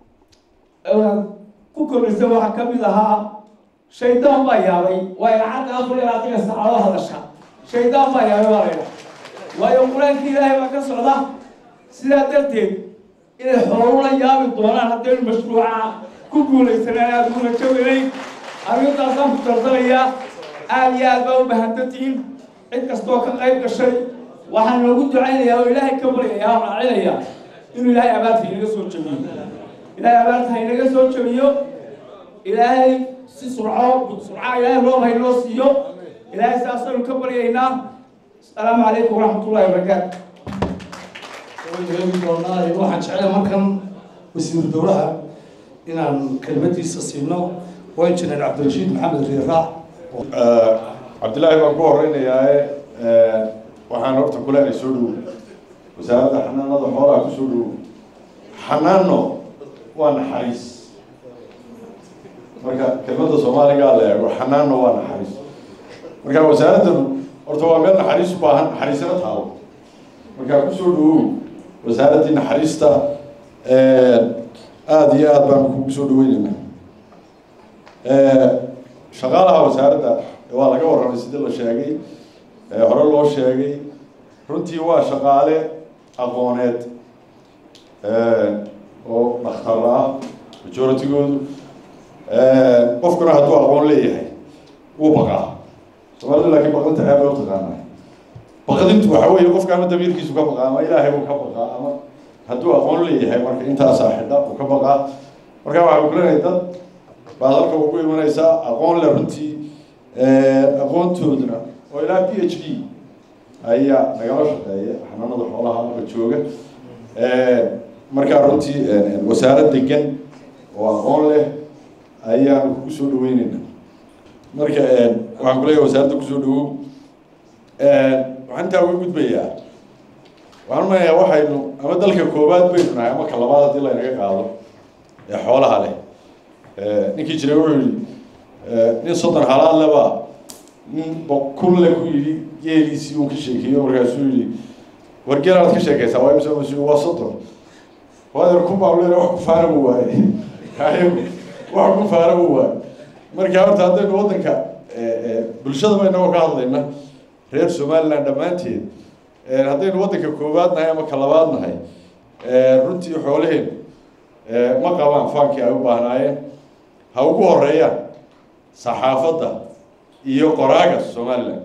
ku kordhisay waxaa ka mid ahaa shaydaan baa yaabay waa lacagta afar iyo labaatanka saacadoo hadasha shaydaan baa yaabay baa laydha waayo qur-aankii ilaahay baa ka socda sidaa darteed inay xoolu la yaabi doonaan haddaynu mashruuca ku guulaysanaan aada ugu rajaweynay arrintaasaan ku tartamayaa aada iyo aad baa u bahantantihiin cid kastoo ka qayb gashay waxaan noogu ducaynayaa oo ilaahay ka baryayaa oo raacinayaa inuu ilaahay abaarta inaga soo jabiyo ilaahay abaarta ha inaga soo jabiyo ilaahay si surco surca ilaahay roob ha inoo siiyo ilaahay saasaynu ka baryaynaa asalaamu calaykum waraxmatullahi wabarakaatu eegi doonaa waxaan jeclay markan wasiiru dowlaha inaan kelmadiisa siino waa injineer cabdirashiid maxamed riiraac cabdillaahi baan ku horeynayaa waxaan horta kuleenay soo dhowo wasaaradda xanaanada xoolaha ku soo dhowo xanaano waa naxariis marka kelmadda soomaaligaa la eego xanaano waa naxariis marka wasaaraddan horta waa meel naxariis u baahan naxariisana taalo marka kusoo dhowow wasaaraddii naxariista aada iyo aad baan kugu soo dhaweyneynaa shaqaalaha wasaaradda waa laga warramay sidii la sheegay hore loo sheegay runtii waa shaqaale aqooneed oo dhakhtar ah majoratigoodu qofkuna hadduu aqoon leeyahay wuu baqaa soomaalida laakiin baqdinta ceeb bay utaqaanaa baqdintu waxa weeye qofka ama damiirkiisu ka baqaa ama ilaahay uu ka baqaa ama hadduu aqoon leeyahay marka intaasaa xidha uu ka baqaa marka waxaa kulenahay dad baad halka ugu imanaysaa aqoon le runtii aqoontooduna oo ilaa p h d ayaa nagala shaqeeya xanaanada xoolaha halka jooga markaa runtii wasaarad degan oo aqoon leh ayaanu kugu soo dhaweyneyna marka waxaan kuleeyahay wasaaradda kusoo dhawow waxaan intaa uga gudbayaa waxaan umanayaa waxaynu ama dalka koowaad baynu nahay ama ka labaad haddii laynaga qaado ee xoolaha leh ninkii jiray wuxuu yihi nin soddon halaad leba nin kun le ku yidhi geeliisii uu ka sheekeeyo markaasuu yihi war geel aad ka sheekaysaa waa imse mas waa soddon waadeer kun baa leeyahay wax ku faara buu waaye wax ku faara buu waaye marka horta haddaynu waddanka bulshada baynagoo ka hadlayna reer somaliland dhammaanteed haddaynu waddanka koowaad nahay ama ka labaad nahay runtii xoolaheen ma qabaan faankii ay u baahnaayeen ha ugu horeeyaan saxaafadda iyo qoraaga somaliland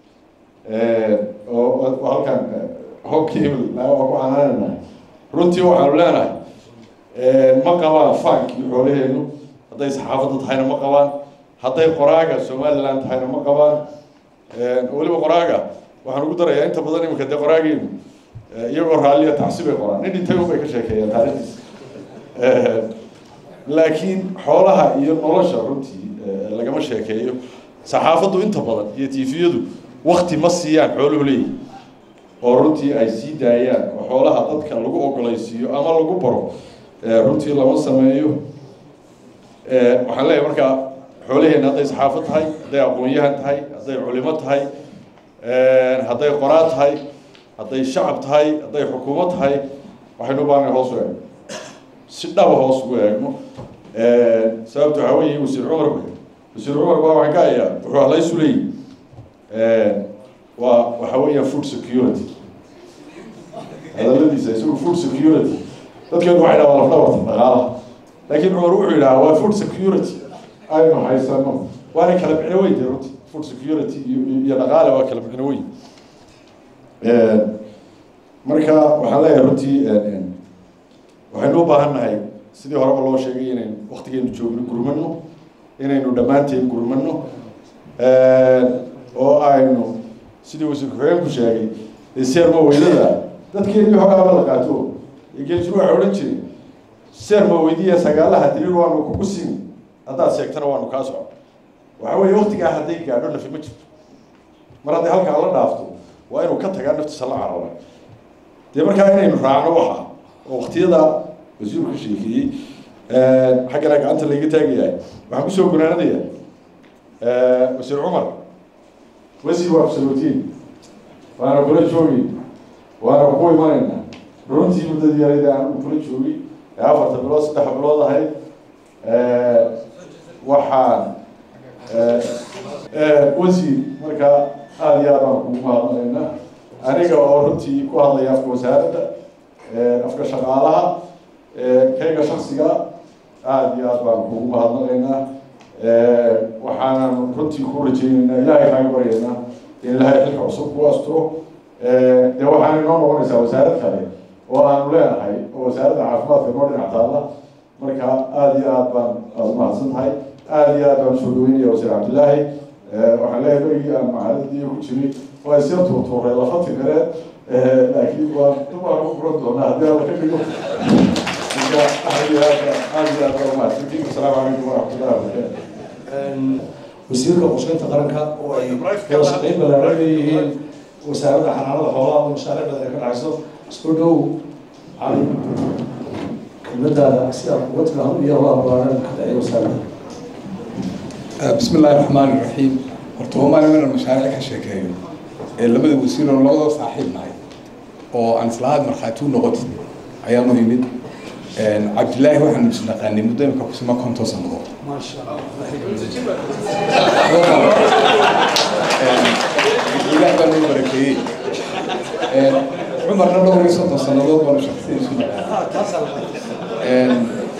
oo halkan hokibl waa ku canaanaynahay runtii waxaanu leenahay ma qabaan faankii xoolaheenu hadday saxaafadda tahayna ma qabaan hadday qoraaga somaliland tahayna ma qabaan weliba qoraaga waxaan ugu darayaa inta badan iminka dee qoraageenu iyagoo raalliya tacsi bay qoraan nin dhintay unbay ka sheekeeyaan taarikhdiis laakiin xoolaha iyo nolosha runtii lagama sheekeeyo saxaafaddu inta badan iyo tifiyadu wakti ma siiyaan xooluhu leeyihi oo runtii ay sii daayaan oo xoolaha dadka lagu ogolaysiiyo ama lagu baro runtii lama sameeyo waxaan leeyahay markaa xoolaheenna hadday saxaafad tahay hadday aqoon-yahan tahay hadday culimo tahay hadday qoraa tahay hadday shacab tahay hadday xukuumad tahay waxaynu u baahanay hoos u eegno si dhaba hoos ugu eegno sababta waxaa weeye wasiir cumar wasiir cumar baa waxaan ka hayaa wuxuu halaysu leeyihi waa waxa weeyaan food security hadaladiisa isagu food security dadkeenu waxay dhahaa lafdhabarta dhaqaalaha laakiin cumar wuxuu yidhaha waa food security aynu haysano waana kala micno weyn dee runti food security iyo iyo dhaqaale waa kala micno weyn marka waxaan leeyahay runtii waxaynu u baahan nahay sidii horeba loo sheegay inaynu waktigeenu joogno gurmano inaynu dhammaanteen gurmano oo aynu sidii wasiir ku-xigeenku sheegay seerma weydada dadkeennii hogaaba la qaato geeljiru waxay odhan jiray seerma weydiya sagaalaha diriir waanu kugu siin haddaad sheegtana waanu kaa socon waxa weeye waktigaa hadday gaadho nafi ma jirto mar hadday halkaa la dhaafto waa inuu ka tagaa naftiisa la carara dee markaa inaynu raacno waxa oo waktiyada wasiirku ka sheekeeyey xaggana gacanta layga taagayahay waxaan kusoo gunaanadaya wasiir cumar wasiir waa absolutiin waana kula joogi waana ku imanayna runtii muddadii yarayda aan kula joogi ee afarta bilood saddex bilood ahayd waxaan wasiir markaa aada iyo aad baan kugu mahadnaqaynaa aniga oo runtii ku hadlaya afka wasaaradda afka shaqaalaha kayga shaksiga aada iyo aad baan kugu mahadnaqaynaa waxaanan runtii ku rajaynaynaa ilaahay kaaga baryaynaa in ilaahay xilka cusub ku asturo dee waxaan inoo noqonaysaa wasaarad kale oo aanu leenahay oo wasaaradda caafimaadka noo dhinac taalla marka aada iyo aad baan aada u mahadsan tahay aada iyo aad baan usoo dhaweynaya wasiir cabdillaahi waxaan leeyahay berigii aan macaaladii ku jiray waa isya tuurtuuray lafati kale laakiin waa dumaa ku furan doonaa haddii alla ka dhigo marka aada iyo aad aada iyo aad baan umahadsantiin asalaamu calaykum waraxmatullahi wabarakaatu wasiirka qorsheynta qaranka oo ay wada shaqeyn ballaaran leeyihiin wasaaradda xanaanada xoolaha oo mashaariic badan ay ka dhacayso isku dhow cali kelmadaada si aad uga timaado iyo howlaha ballaaran ka dhacay wasaaradda بسم الله الرحمن الرحيم horta waa maalin inaan mashaariic ka sheekeeyo ee labada wasiir oo labadoo saaxiib nahay oo aan islahaad markhaati u noqotid ayaanu imid cabdilaahi waxaanu isnaqaanay muddo imika kusima konton sannadood ilaah baa noo barakeeyey cumarna dhowr iyo soddon sannadood baanu shaksiya isu naqaanay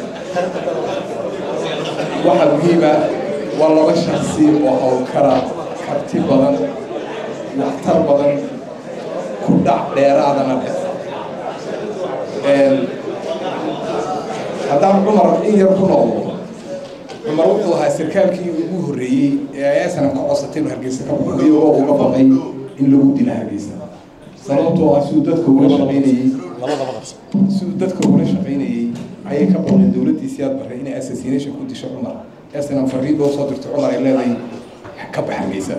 waxaa muhiima waa laba shaksi oo howlkara karti badan waxtar badan ku dhac dheeraadana leh haddaan cumar in yar ku noqdo cumar wuxuu ahaa sarkaalkii ugu horreeyey ee ayaasan ka codsatay inuu hargeysa ka baxo iyagoo uga baqay in lagu dila hargeysa sababtoo ah siduu dadka ula shaqaynayey siduu dadka ula shaqaynayey ayay ka baqeen dowladdiisii aad barray inay assassination ku disho cumar eesnan fariin loo soo dirto cumar ay leedahay ka bax hargeysa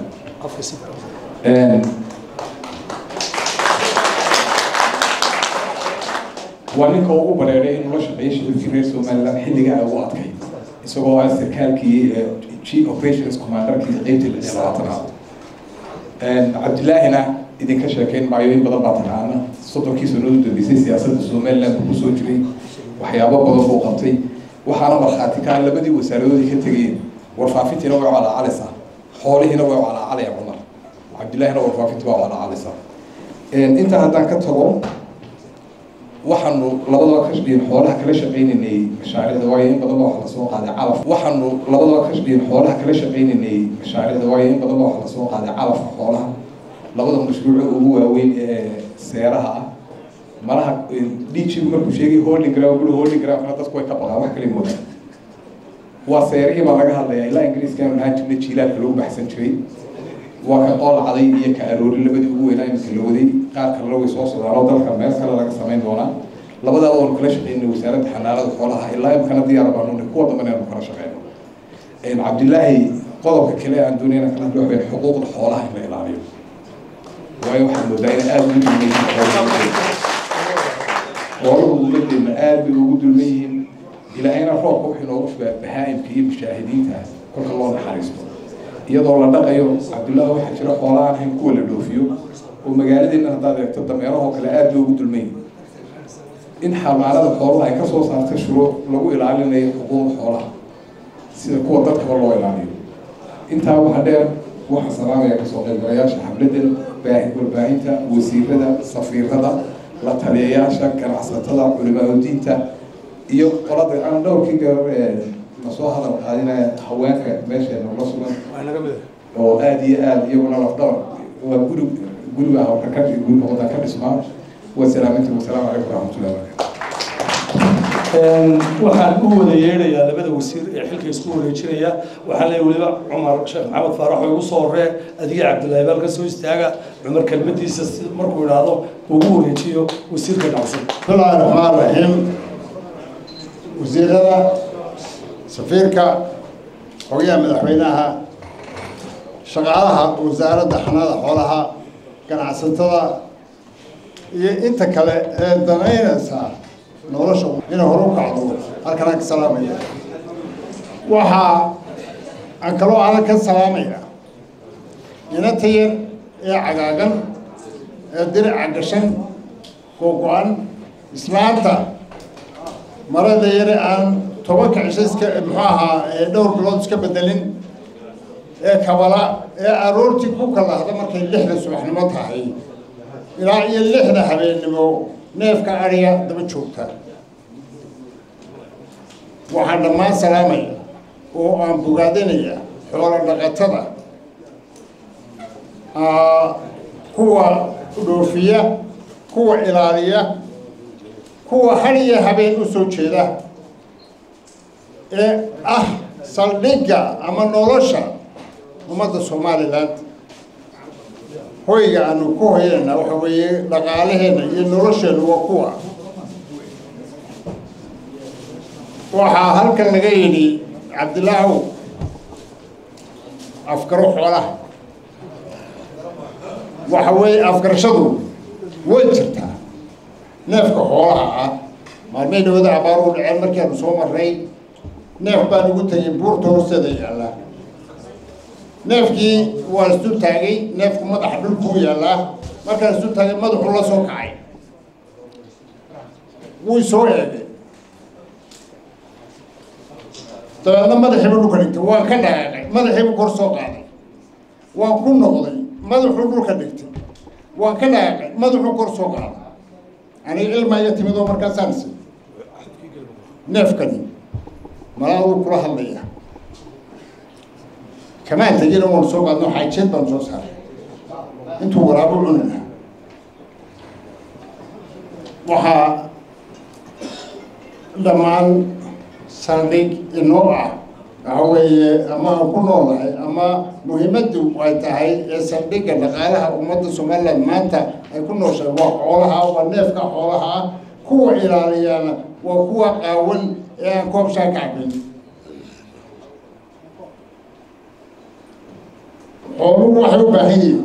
waa ninka ugu bareeray inuu la shaqeeyo shicibkii reer somaliland xilliga ay ugu adkay isagoo ah sarkaalkii chief operations commanderkii qeybtii lix iyo labaatanaad cabdilaahina idinka sheekeyn maayo in badan baa taqaana soddonkii sannadood u dambeysay siyaasadda somaliland buu kusoo jiray waxyaabo badan buu qabtay waxaana markhaati ka labadii wasaaradoodii ka tegayeen warfaafintiina way calaacalaysaa xoolihiina way calaacalayaan cumar cabdillaahina warfaafintii waa calaacalaysaa intaa haddaan ka tago waxaanu labadaba ka shaqeyn xoolaha kala shaqaynaynay mashaariicda waayo in badan baa wax lasoo qaaday calaf waxaanu labadaba ka shaqeyn xoolaha kala shaqaynaynay mashaariicda waayo in badan baa wax lasoo qaaday calafka xoolaha labada mashruuco ugu waaweyn ee seeraha ah malaha dhiijigu markuu sheegay holding ground guri holding groundkana dadku way ka baqaan wax kale moodaa waa seerihii baa laga hadlayaa ilaa ingiriiskaanu ahaan jirna jiilaalka lagu baxsan jiray waa ka qoolacday iyo ka aroori labadii ugu weynaa imika la waday qaar kalena way soo socdaan oo dalka meel kale laga samayn doonaa labadaaba oonu kala shaqeynay wasaaradda xanaanada xoolaha ilaa imkana diyaar baanu nahay kuwa dambana aanu kala shaqeyno cabdilaahi qodobka kale aan doonayna kala hadlo waxay xuquuqda xoolaha in la ilaaliyo waayo waxaan moodaa in aada ugu dulmaysiin xooluhu ummadeenna aada bay ugu dulman yihiin ilaahayna roobka wuxuu inoogu shubaa bahaa'imka iyo mushaahidiintaas kolka loo naxariisto iyadoo la dhaqayo cabdullaahi waxaa jira xoola aan ahayn kuwa la dhoofiyo oo magaaladiina haddaad eegto dameerahoo kale aada loogu dulmay in xamaarada xoolaha ay kasoo saartay shuruuc lagu ilaalinayo xuquuqda xoolaha sida kuwa dadkaba loo ilaaliyo intaa waxaa dheer waxaa salaamaya kasoo qaybgalayaasha xafladan baahi warbaahinta wasiirada safiirada la taliyayaasha ganacsatada culimaadudiinta iyo qolada aan dhowrkii gabar ee lasoo hadal qaadinaya haweenka meesheena la sugan oo aada iyo aada iyaguna lafdhabar waa guri guriga hawka ka guriga wadan ka dhismaa wasalaaminta wasalaamu calaykum waraxmatullahi wabarakatu waxaan u wada yeedhayaa labada wasiir ee xilka isku wareejinaya waxaan leeyahay weliba cumar sheekh maxamed faarax oo igu soo horee adiga cabdullaahi baalka soo istaaga cumar kelmadiisa si markuu idhaahdo ugu wareejiyo wasiirka dhacsan bismillahi raxmaan raxiim wasiirada safiirka xogayaha madaxweynaha shaqaalaha wasaaradda xanaada xoolaha ganacsatada iyo inta kale ee danaynaysa nolosha inay hore u kacdo halkanaan ka salaamaya waxaa aan kaloo adag ka salaamaya inanta yar ee cagaagan ee dirica gashan googo-an islaanta marada yare aan tobanka cisho iska muxuu ahaa ee dhowr bilood iska bedelin ee kabala ee aroortii ku kalahda markay lixda subaxnimo tahay ilaa iyo lixda habeennimo neefka adhiga daba joogta waxaan dhammaan salaamaya oo aan bogaadinaya xoolo dhaqatada kuwa dhoofiya kuwa ilaaliya kuwa har iyo habeen u soo jeeda ee ah saldhigga ama nolosha ummadda somalilan hoyga aanu ku hoyanayna waxa weeye dhaqaalaheenna iyo nolosheenna waa kuwa waxaa halkan laga yidhi cabdilaahow afgaro xoolaha waxa weeye afgarashadu way jirtaa neefka xoolaha ah maalmay dhawada abaar u dhaceen markaanu soo marray neef baan ugu tegay buurta hoosteeda yaallaa neefkii waa isdul taagay neefku madaxa dhulkuu yaallaa markaan isdul taagay madaxuu la soo kacay wuu soo eegay dabeedna madaxiibu dhulka dhigtay waan ka dhaqaaqay madaxiibu kor soo qaaday waan ku noqday madaxuu dhulka dhigtay waan ka dhaqaaqay madaxuu kor soo qaaday aniga ilma iyo timid oo markaasaan is neefkani malaaduu kula hadlaya kamaan tegina waanu soo qaadno xaajeed baanu soo saaray intuu waraabo cunina waxaa dhammaan saldhig inoo ah waxa weeye ama aan ku noolahay ama muhiimaddu ay tahay ee saldhigga dhaqaalaha ummadda somaliland maanta ay ku nooshahay waa xoolaha waa neefka xoolaha ah kuwa ilaaliyana waa kuwa qaawan ee aan koobshaa ka cabin xooluhu waxay u baahan yihiin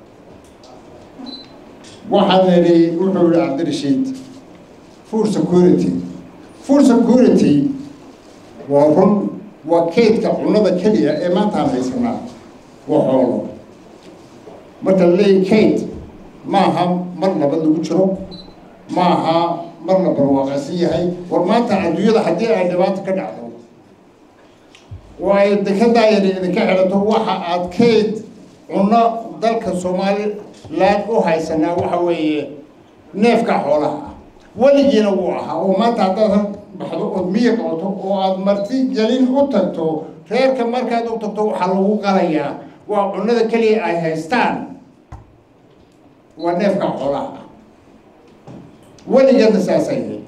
waxaan nidhi wuxuu yihi cabdirashiid food security food security waa run waa kaydka cunnada keliya ee maanta aan haysanaa waa xoolo marka la leeyahy kayd maaha mar nabad lagu jiro maaha mar la barwaaqaysan yahay war maanta adduunyada haddii ay dhibaato ka dhacdo oo ay dekedaa yari idinka xidhato waxa aad kayd cunno dalka somaliland u haysanaa waxa weeye neefka xoolaha ah weligiina wuu ahaa oo maanta haddaad baxdo ood miya qabato oo aad marti gelin u tagto reerka markaad u tagto waxaa lagu qalayaa waa cunnada keliya ay haystaan waa neefka xoolaha ah weligeedna saasay ahayd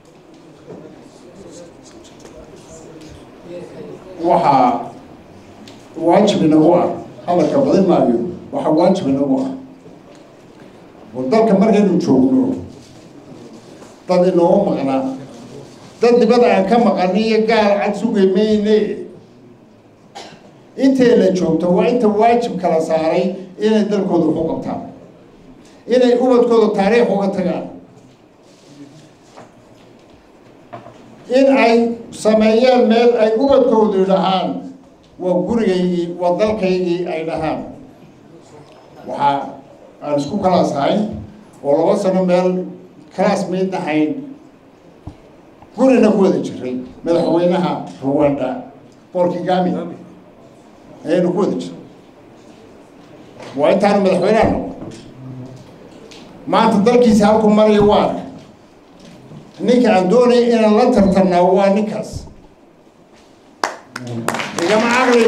waxaa waajib inagu ah hadalka badin maayo waxaa waajib inagu ah oo dalka markaynu joogno dad inoogu maqnaa dad dibada aan ka maqani iyo gaal cad sugay mayne intay la joogto waa inta waajib kala saaray inay dalkooda ku qabtaan inay ubadkooda taariikh uga tagaan in ay sameeyaan meel ay ubadkoodu dhahaan waa gurigaygii waa dalkaygii ay dhahaan waxaa aan isku kalaas ahayn oo laba sano meel kalaas mayd ahayn gurina ku wada jiray madaxweynaha ruwanda paul kigami ayaynu ku wada jiray waa intaanu madaxweynaha noqon maanta dalkiisa halku maraya waa arka ninka aan doonaya inaan la tartamnaa waa ninkaas igama caqli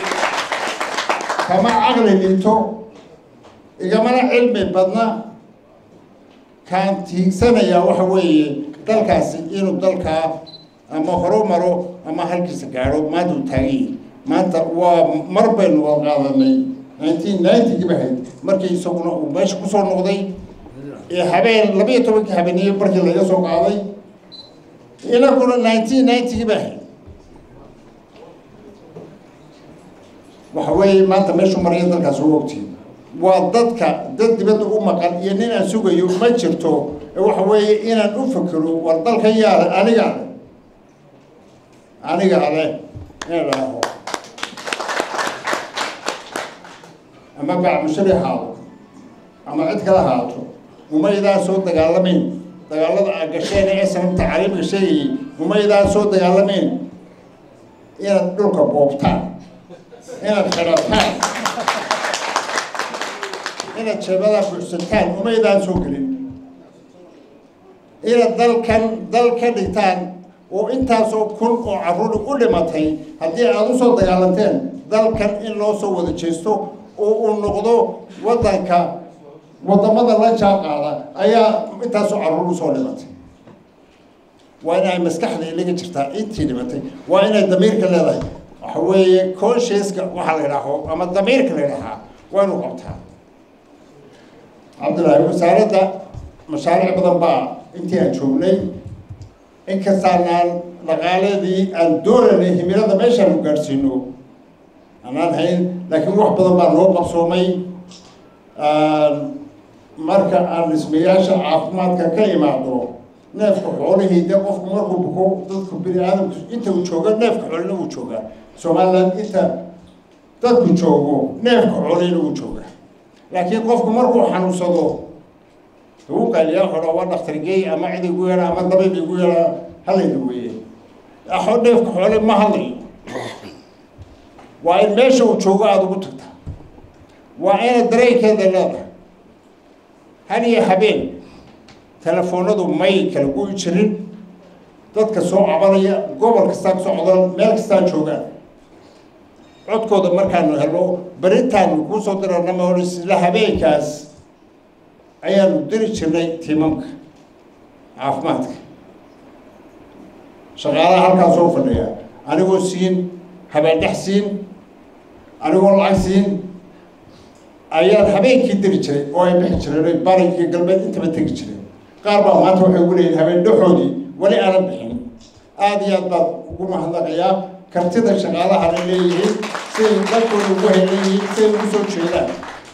kama caqli dhinto igamana cilmi badna kaan tiigsanayaa waxa weeye dalkaasi inuu dalkaa ama horu maro ama halkiisa gaadho maanta uu taagan yahay maanta waa mar baynu wada qaadanay nineteen ninety-gii bahayd markii isaguna uu meesha kusoo noqday ee habeen labiyo tobankii habeeniye markii laga soo qaaday inaguna nineteen ninety-gii bahayd waxa weeye maanta meeshuu maraya dalkaas u ogtiin waa dadka dad dibadda u maqan iyo nin aan sugayo ma jirto waxa weeye inaan u fakero war dalka yaale aniga ale aniga ale inaan dhaaho ama bacmushari haado ama cid kala haato umaydaan soo dagaalamayn dagaalada aa gasheen ee sanabta cariibka sheegayay umaydaan soo dagaalamayn inaad dhulka boobtaan inaad xidhataan inaad jeebadaa buuxsataan umaydaan soo gelin inaad dalkan dal ka dhigtaan oo intaasoo kun oo carruur u dhimatay haddii aada u soo dagaalanteen dalkan in loo soo wada jeesto oo uu noqdo waddanka waddamada la jaaqaada ayaa intaasoo carruur usoo dhimatay waa in ay maskaxda ilaga jirtaa intii dhimatay waa inay damiirka leedahay waxa weeye consciouska waxaa la idhaaho ama damiirka la idhahaa waa inuu qabtaa cabdillaahi wasaaradda mashaariic badan baa intii aan joognay inkastaanaan dhaqaaladii aan dooranay himilada meeshaanu gaadhsiino anaan hayn laakiin wax badan baa noo qabsoomay marka aan dhismayaasha caafimaadka ka imaado neefka xoolihii dee qofku markuu buko dadku bini aadamku inta uu jooga neefka xoolina wuu joogaa somaliland inta dadku joogo neefka xoolihina wuu joogaa laakiin qofku markuu xanuunsado uu qaaliyaa xodha waa dhakhtar geey ama cid igu yeedha ama dabiib igu yeedha halayda weeye axo neefka xoole ma hadlayo waa in meesha uu joogo aada ugu tagtaa waa inaad dareenkeeda leedahay had iyo habeen telefoonadu may kala gu'i jirin dadka soo cabanaya gobol kastaa ka socdaan meel kastaa joogaan codkooda markaanu helo berintaanu kuu soo dirana ma hor isla habeenkaas ayaanu diri jirnay tiimamka caafimaadka shaqaalaha halkaa soo fadhiya anigoo siin habeendhex siin anigoo lacag siin ayaan habeenkii diri jiray oo ay bixi jireen bari iyo galbeed intaba tegi jireen qaar baa maanta waxay ugu leeyihin habeen dhexoodii weli aanan bixin aada iyo aad baad ugu mahadnaqayaa kartida shaqaalahana leeyihiin siday dalkooda ugu heleyihiin siday ugu soo jeedaan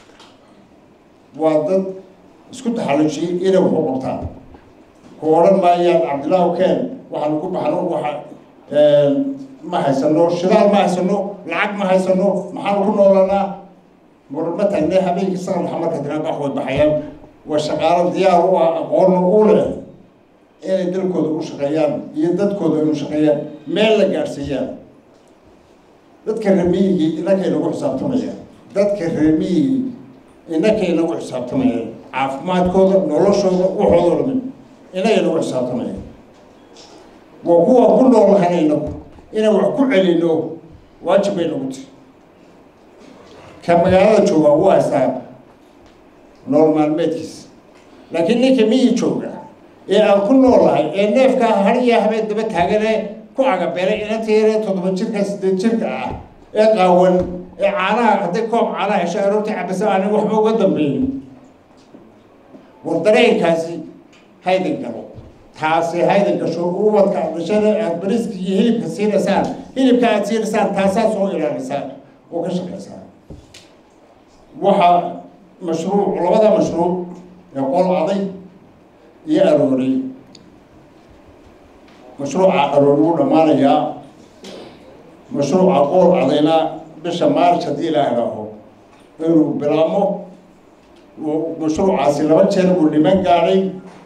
waa dad isku taxallujiyey inay waxu qabtaan ku odhan maayaan cabdillaahu keen waxaanu ku baxno waxa ma haysano shidaal ma haysano lacag ma haysano maxaanu ku noolanaa marma taagne habeenkii saqalxa marka diraanka wax way baxayaan waa shaqaalo diyaar u ah aqoonna u leh inay dalkooda u shaqeeyaan iyo dadkooda inu shaqeeyaan meel la gaadhsiiyaan dadka remiyigii innakay nagu xisaabtamayaan dadka remiyigii innakay nagu xisaabtamayaan caafimaadkooda noloshooda waxooda dhamin innagay nagu xisaabtamayaan waa kuwa ku nool lahana inagu inaan wax ku celino waajib bay nagu tihi ka magaalada jooga wuu haystaa nool maalmeedkiisa laakiin ninka miyi jooga ee aan ku noolahay ee neefka har iyo habeen daba taagane ku cagabeelay inanta yaree toddoba jirka sideed jirka ah ee qaawan ee caanaha hadday koob caanaha hesho aroortii cabasa aanan waxba uga dambeyn war dareenkaasi haydan galo taasi haydan gasho ubadka aad dhashana aad bariska iyo hilibka siinaysaan hilibka aad siinaysaan taasaa soo ilaalisaan oo ka shaqaysaan waxaa mashruuc labada mashruuc ee qol aday iyo arooray mashruuca aroor wuu dhammaanayaa mashruuca qoor cadayna bisha maarch haddii la idhaaho inuu bilaabmo mashruucaasi laba jeer buu dhiman gaadhay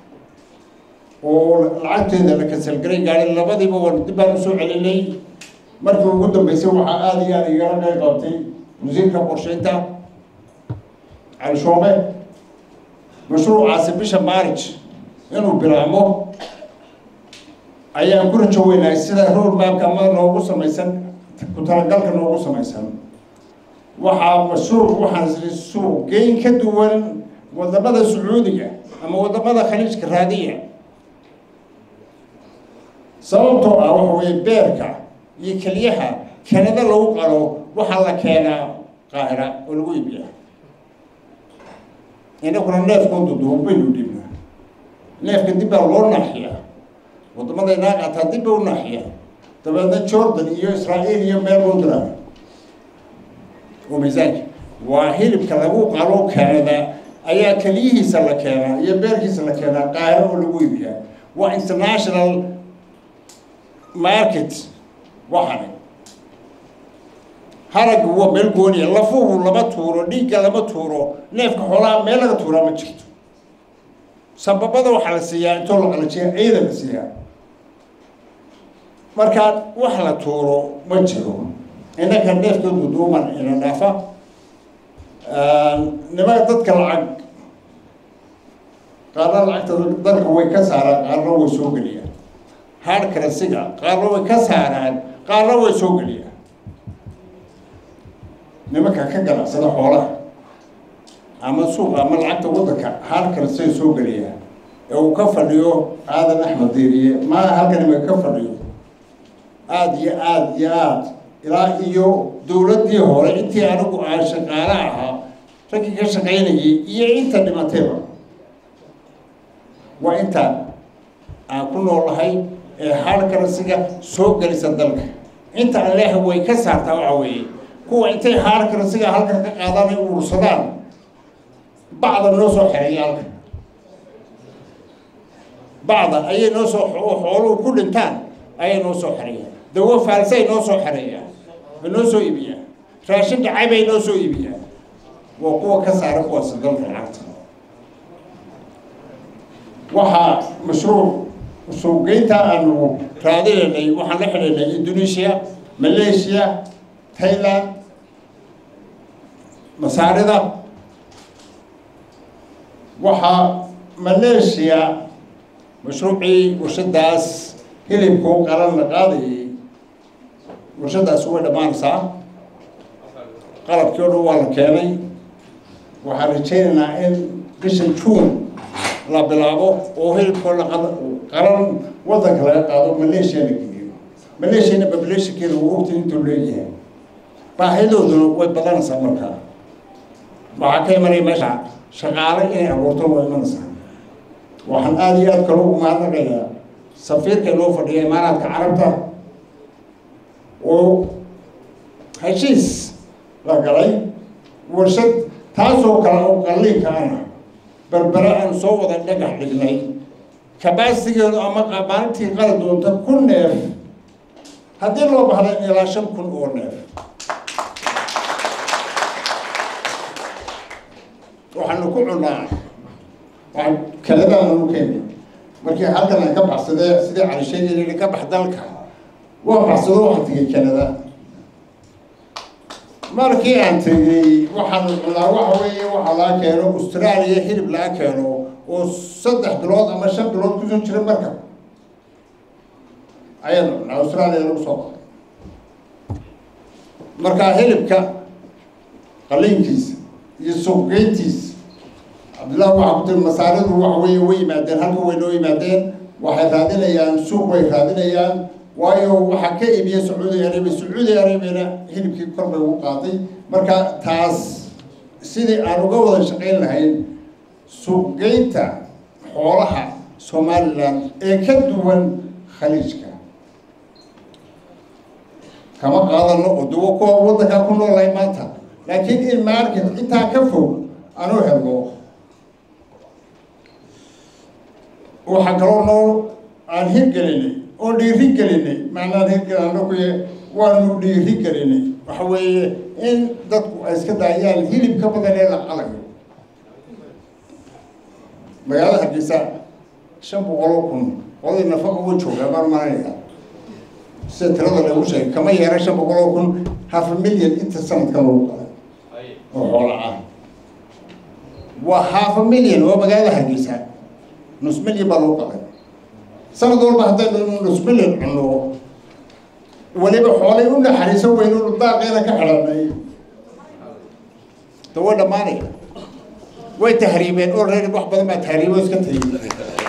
oo lacagteeda la kasalgaray gaadhay labadiiba war dib baan usoo celinay markii ugu dambeysay waxaa aada iyo aada igala qayb qabtay wasiirka qorsheynta cali shoome mashruucaasi bisha march inuu bilaabmo ayaan ku rajo weynahay sida road mapka ama noogu samaysan ku talagalka noogu samaysan waxaa mashruuc waxaan suuq geyn ka duwan wadamada sacuudiga ama wadamada khaliijka raadiya sababtoo ah waxa weeye beerka iyo keliyaha kanada lagu qalo waxaa la keenaa qaahira oo lagu iibiya inaguna neefkoodu duub baynu dhibna neefka dib baa loo naaxiyaa wadamada inaa qaataa dib ba u naaxiyaa dabeedna jordan iyo israa'iil iyo meel buu diraa oo miisaanka waa hilibka lagu qalo kanada ayaa keliyihiisa la keenaa iyo beerkiisa la keenaa qaahiro oo lagu iibiyaa waa international market waxani haragga waa meel gooniya lafuhu lama tuuro dhiigga lama tuuro neefka xoolaha meel laga tuuraa ma jirto sababada waxaa la siiyaa intoo la qalajiya ciida la siiyaa markaa wax la tuuro ma jiro innaka neefkoodu duuman ina dhaafa nimanka dadka lacag qaarna lacagta dalka way ka saaraan qaarna way soo geliyaan haar karasiga qaarna way ka saaraan qaarna way soo geliyaan nimanka ka ganacsada xoolaha ama suuqa ama lacagta waddanka haar karasay soo geliyaan ee uu ka fadhiyo aadan axmed diiriye maa halkan imaka ka fadhiyo aada iyo aada iyo aada ilaa iyo dowladdii hore intii anigu aan shaqaale ahaa raggii ka shaqaynayay iyo inta dhimatayba waa inta aan ku noolahay ee haar karasiga soo gelisa dalka inta aan leehay way ka saartaa waxa weeye kuwa intay haar karasiga halkan ka qaadaan ay urursadaan bacda noo soo xereeya halkan bacda ayay noo soo xooluhu ku dhintaan ayay noo soo xereeyaan dawo faalsay noo soo xereeyaan way noo soo iibiyaan raashin dhacay bay noo soo iibiyaan waa kuwa ka saara kuwaasi dalka lacagta waxaa mashruuc suuqgeynta aanu raadinaynay waxaan la xidhiidhnay indonesia malaysia thailand masaarida waxaa malaysia mashruucii warshadaas hilibku qalan la qaadayay warshadaasi way dhammaanaysaa qalabkii o dhan waa la keenay waxaan rajaynaynaa in bisha juun la bilaabo oo hilibkoo la qaran waddanka laga qaado malaysia la geliyo malaysiana populationkeeda uu ogtay intuu leeyahay baahidooduna way badanaysaa markaa waxaa ka imanaya meesha shaqaale inay abuurto way imanaysaa waxaan aada iyo aada kale ugu mahadnaqayaa safiirka inoo fadhiya imaaraadka carabta oo heshiis la galay warshad taasoo kale oo qalliinka ana berbere aan soo wada dhagax dhignay kabaasigeedu ama maalintii qali doonta kun neef haddii loo bahda ilaa shan kun oo neef waxaanu ku cunaa waxaan kanadaanu keenay markii halkan aan ka baxsadee sidii calisheegay ka bax dalka waa baxsado waxaan tegay kanada markii aan tegey waxaan cunaa waxa weeye waxaa laga keeno australia hilib laga keeno oo saddex bilood ama shan bilood kusoo jira marka ayaanu cunaa australia lagu soo qaday markaa hilibka qaliinkiisa iyo suuqgeyntiisa cabdillahi waxaa ku tiri masaaridu waxa weeye way yimaadeen halka way noo yimaadeen waxay raadinayaan suuq way raadinayaan waayo waxaa ka iibiya sacuudi arabia sacuudi arabiana hilibkii kor bay ugu qaaday marka taas sidii aan uga wada shaqayn lahayn suuqgeynta xoolaha somalilan ee ka duwan khaliijka kama qaadano oo dawo kuwa waddankaa ku noolahay maanta laakiin in market intaa ka fog aanu helno waxaa kaloo noo aan hirgelinay oo dhiiri gelinay macnaan hirgelin anagu waanu dhiiri gelinay waxa weeye in dadku ay iska daayaan hilib ka badan ee la qalayo magaalada hargeysa shan boqol oo kun oday nafaqa u jooga baan maranaya sida tirada lagu sheegay kama yeera shan boqol oo kun half a million inta sanadkan lagu qalay oo xoola ah waa half a million oo magaalada hargeysa nus million baa lagu qalay sanad walba haddaynu nus million cunno weliba xoolay u naxariiso weynu daaqeena ka xidhanay da way dhammaanaya way tahriibeen oo reer wax badan baa tahriibo iska tagay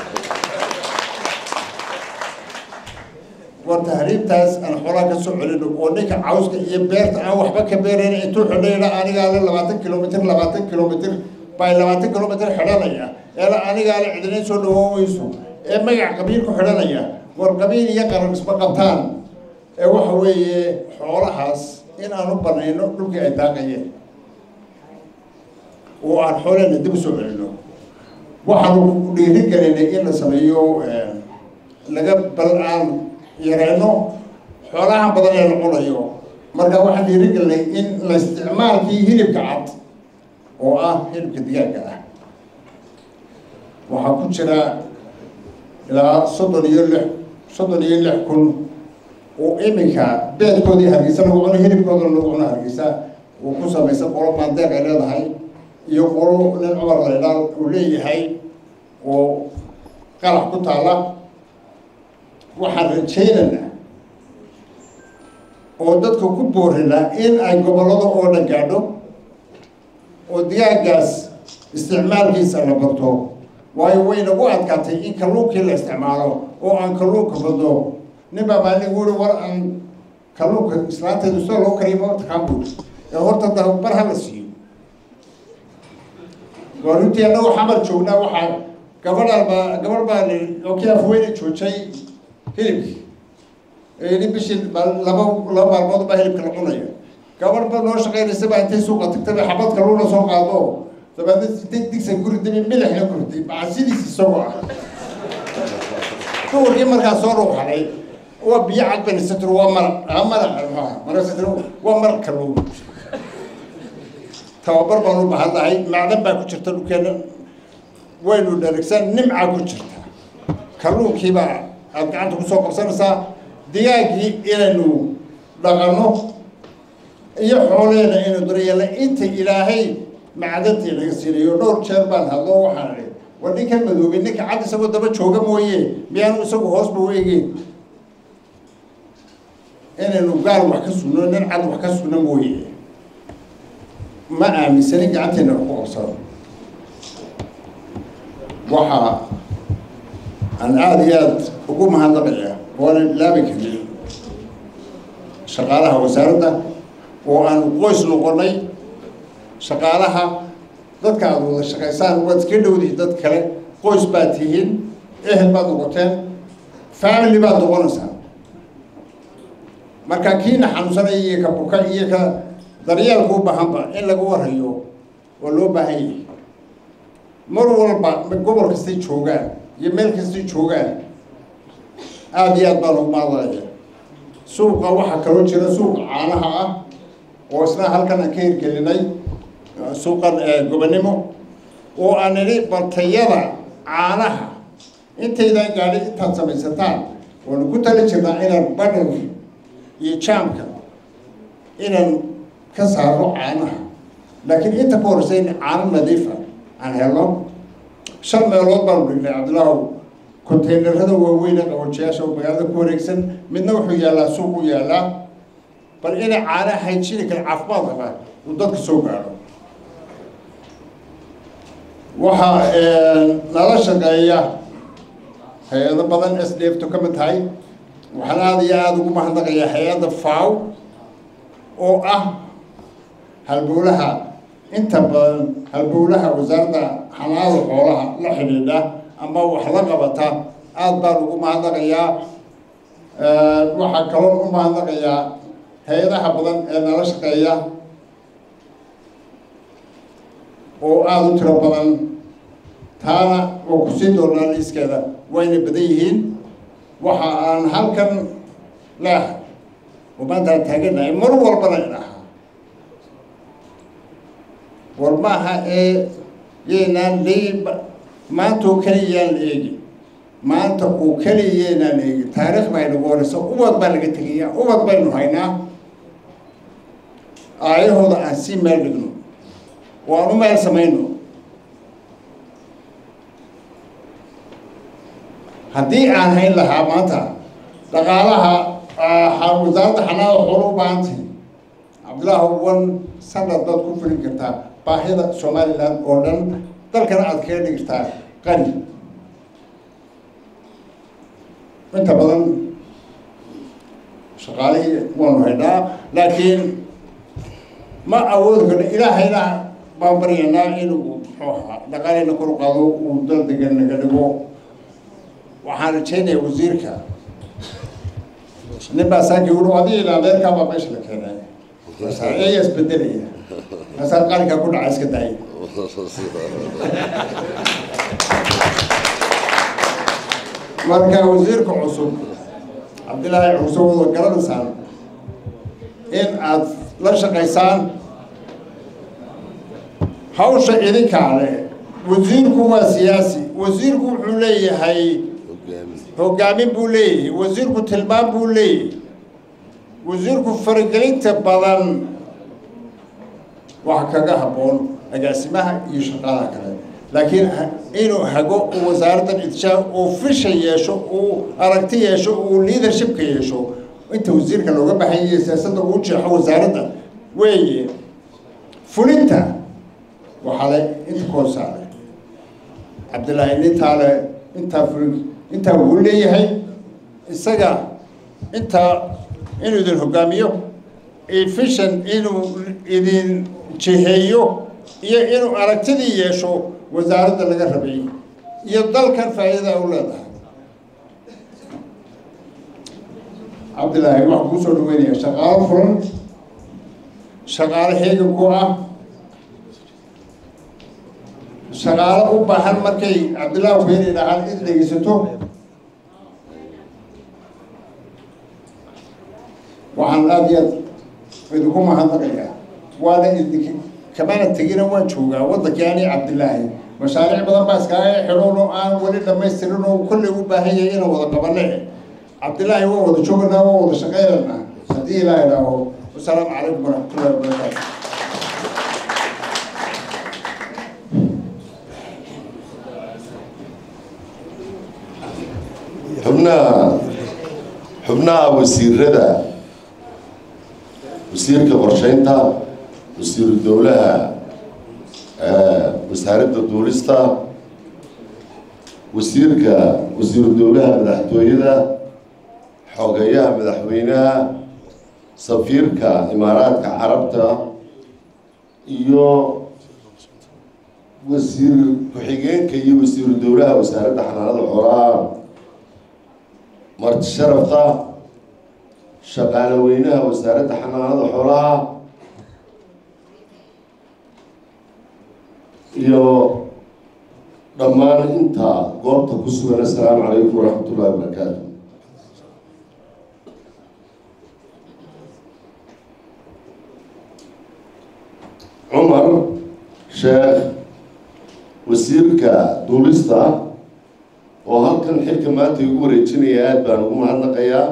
war tahriibtaas aan xoolaa ka soo celino oo ninka cawska iyo beerta aan waxba ka beerayn intuu xidhayna anigaa le labaatan kilomitr labaatan kilomitr baa labaatan kilomitr xidhanaya eela anigaa le cidinayn soo dhawooweyso ee magac qabiil ku xidhanaya war qabiil iyo qaran isma qabtaan ee waxa weeye xoolahaas in aan u banayno dhulkii ay daaqayeen oo aan xoolahena dib u soo celino waxaanu dhiiri gelinay in la sameeyo laga bal aan yareyno xoolaha badan ee la cunayo marka waxaan dhiiri gelinay in la isticmaalkii hilibka cad oo ah hilibka digaagga ah waxaa ku jira ilaa soddon iyo lix soddon iyo lix kun oo iminka beedkoodii hargeysa lagu cuno hilibkooda lagu cuno hargeysa uu ku samaysan qolo maandeeq ay leedahay iyo qolo nin cumar laydhaal uu leeyahay oo qalax ku taala waxaan rajaynaynaa oo dadka ku boorinaa in ay gobollada oo dhan gaadho oo digaaggaas isticmaalkiisa la barto waayo way nagu adkaatay in kalluunkii la isticmaalo oo aan kalluunka badno nin baa baa nigu uri war aan kalluunka islaanteedu sida loo kariyo ma taqaan buuri ee horta dabar ha la siiyo waa runtii annagu xamar joognaa waxaa gabadhaan baa gabadh baa oo kii afweyne joojay hilibkii yidhi bishii laba laba maalmood baa hilibka la cunaya gabadh ba noo shaqaynaysa baa intay suuqa tagtay bay xabad kalluuna soo qaado dabeedna sitay digsa guri dabi milixna gurtay macasidiis isagoo ah duurkii markaa soo ruuxanay waa biyo cad bani satr waa maraq aa maraq maaha maraq satr waa maraq kalluun tababar baan u bahannahay macdan baa ku jirta dhulkeena waynu dharagsan nimca ku jirta kalluunkiibaa aada gacanta kusoo qabsanaysaa digaaggii inaynu dhaqanno iyo xooleena inaynu daryeelna inta ilaahay macdantii laga siinayo dhowr jeer baan hadlo waxaan idhi war ninkan madoobay ninka cad isagoo daba jooga mooye miyaanu isagu hoosba u egeyn inaynu gaal wax ka sugno nin cad wax ka sugno mooye ma aaminsanin gacanteena wax ku qabsano waxaa aan aada iyo aada ugu mahadnaqaya oonan ilaabi karin shaqaalaha wasaaradda oo aanu qoys noqonay shaqaalaha dadka aada wada shaqaysaan waad iska dhowdihi dad kale qoys baad tihiin ehel baad noqoteen family baad noqonaysaa marka kiina xanuunsanaya iyo ka buka iyo ka daryeelka u baahanba in laga warayo oo loo baahan yahay mar walba gobol kastay joogaan iyo meel kastay joogaan aada iyo aad baan ugu maadalaya suuqa waxaa kaloo jira suuqa caanaha ah oo isna halkan aan ka hirgelinay suuqan gobonimo oo aan nidhi baltayada caanaha intaydan gaadhi intaad samaysataan waanu ku tali jirnaa inaan badhar iyo jaamka inaan ka saaro caanaha laakiin inta ka horeysa in caano nadiifa aan helno shan meelood baanu dhignay cabdilaahu containerada waaweyne qaboojiyaasha oo magaalada ku wareegsan midna wuxuu yaallaa suuq u yaallaa bal inay caanaha hayjini kale caafimaad qaba uu dadka soo gaadho waxaa nala shaqeeya hay-ado badan s d f to ka mid tahay waxaan aada iyo aada ugu mahadnaqayaa hay-adda faw oo ah halbowlaha inta badan halbowlaha wasaaradda xanaada xoolaha la xidhiidha ama wax la qabata aada baan ugu mahadnaqayaa waxaa kaloo u mahadnaqayaa hay-adaha badan ee nala shaqeeya oo aada u tiro badan taana oo kusii doonaa liiskeeda wayna badan yihiin waxa aan halkan leehay oo maanta aan taaganahay mar walbana idhahaa war maaha ee yaynaan leeyi maanta oo keliya yaan la eegin maanta oo keliya yaynaan la eegin taariikh baa inagu horeysa ubad baa laga tegaya ubad baynu haynaa aayahooda aan sii meel dhigno oo aan u meel samayno haddii aan hayn lahaa maanta dhaqaalaha wasaaradda xanaada xoolo u baahantay cabdillaahi wan sanad baad ku fulin kartaa baahida somaliland oo dhan dalkana aad kaga dhigirtaa qani inta badan shaqaalihii waanu haynaa laakiin ma awoodi karno ilaahayna baan baryanaa inuu muxuu ahaa dhaqaalihina kor u qaado uu dal degan naga dhigo waxaan rajaynayaa wasiirka nin baa saaki uri adiga ilaa adeerkaa baa meesha la keenay ayaa isbedelaya maasaa qalinkaa ku dhaca iska daaya marka wasiirka cusub cabdillaahi cuse wada garanaysaan in aad la shaqaysaan hawsha idinkaa le wasiirku waa siyaasi wasiirku wuxuu leeyahay hogaamin buu leeyahay wasiirku tilmaam buu leeyahay wasiirku faragelinta badan waxa kaga habboon agaasimaha iyo shaqadaha kale laakiin inuu hago uu wasaaraddan idishaa uu fisha yeesho uu aragti yeesho uu leadershipka yeesho inta wasiirka looga baxan yahay siyaasadda uu jeexo wasaaradda weeye fulinta waxaa le inta koosaale cabdillaahi nintaa le intaa fulin intaa wuu leeyahay isaga intaa inuu idin hogaamiyo efficient inuu idin jiheeyo iyo inuu aragtidii yeesho wasaaradda laga rabay iyo dalkan faa'iidada u leedahay cabdillaahi waxaan kuu soo dhaweynaya shaqaalo furan shaqaalo heegan ku ah shaqaalo u baahan markay cabdillaahi beeni dhahaan id dhegeysato waxaan aada iyo aad idinku mahadnaqayaa waana idink kamana tegina waan joogaa waddankii ani cabdillaahi mashaariic badan baa iskaaga xidhoon oo aan weli dhamaystirin oo kolley u baahan yahay inaan wada qabane cabdillaahi waan wada jooganaa waan wada shaqeynanaa haddii ilaaha idhaaho wasalaamu calaykum waraxmatullahi wabarakaatu xubnaha xubnaha wasiirada wasiirka qorsheynta wasiiru dowlaha wasaaradda duulista wasiirka wasiiru dowlaha madaxtooyada xogeyaha madaxweynaha safiirka imaaraadka carabta iyo wasiir ku-xigeenka iyo wasiiru dowlaha wasaaradda xanaanada xoolaha marti sharafta shaqaale weynaha wasaaradda xanaanada xoolaha iyo dhammaan inta goobta ku sugan assalaamu calaykum waraxmat ullahi wabarakaatu cumar sheekh wasiirka duulista oo halkan xilka maanta igu wareejinaya aada baan ugu mahadnaqayaa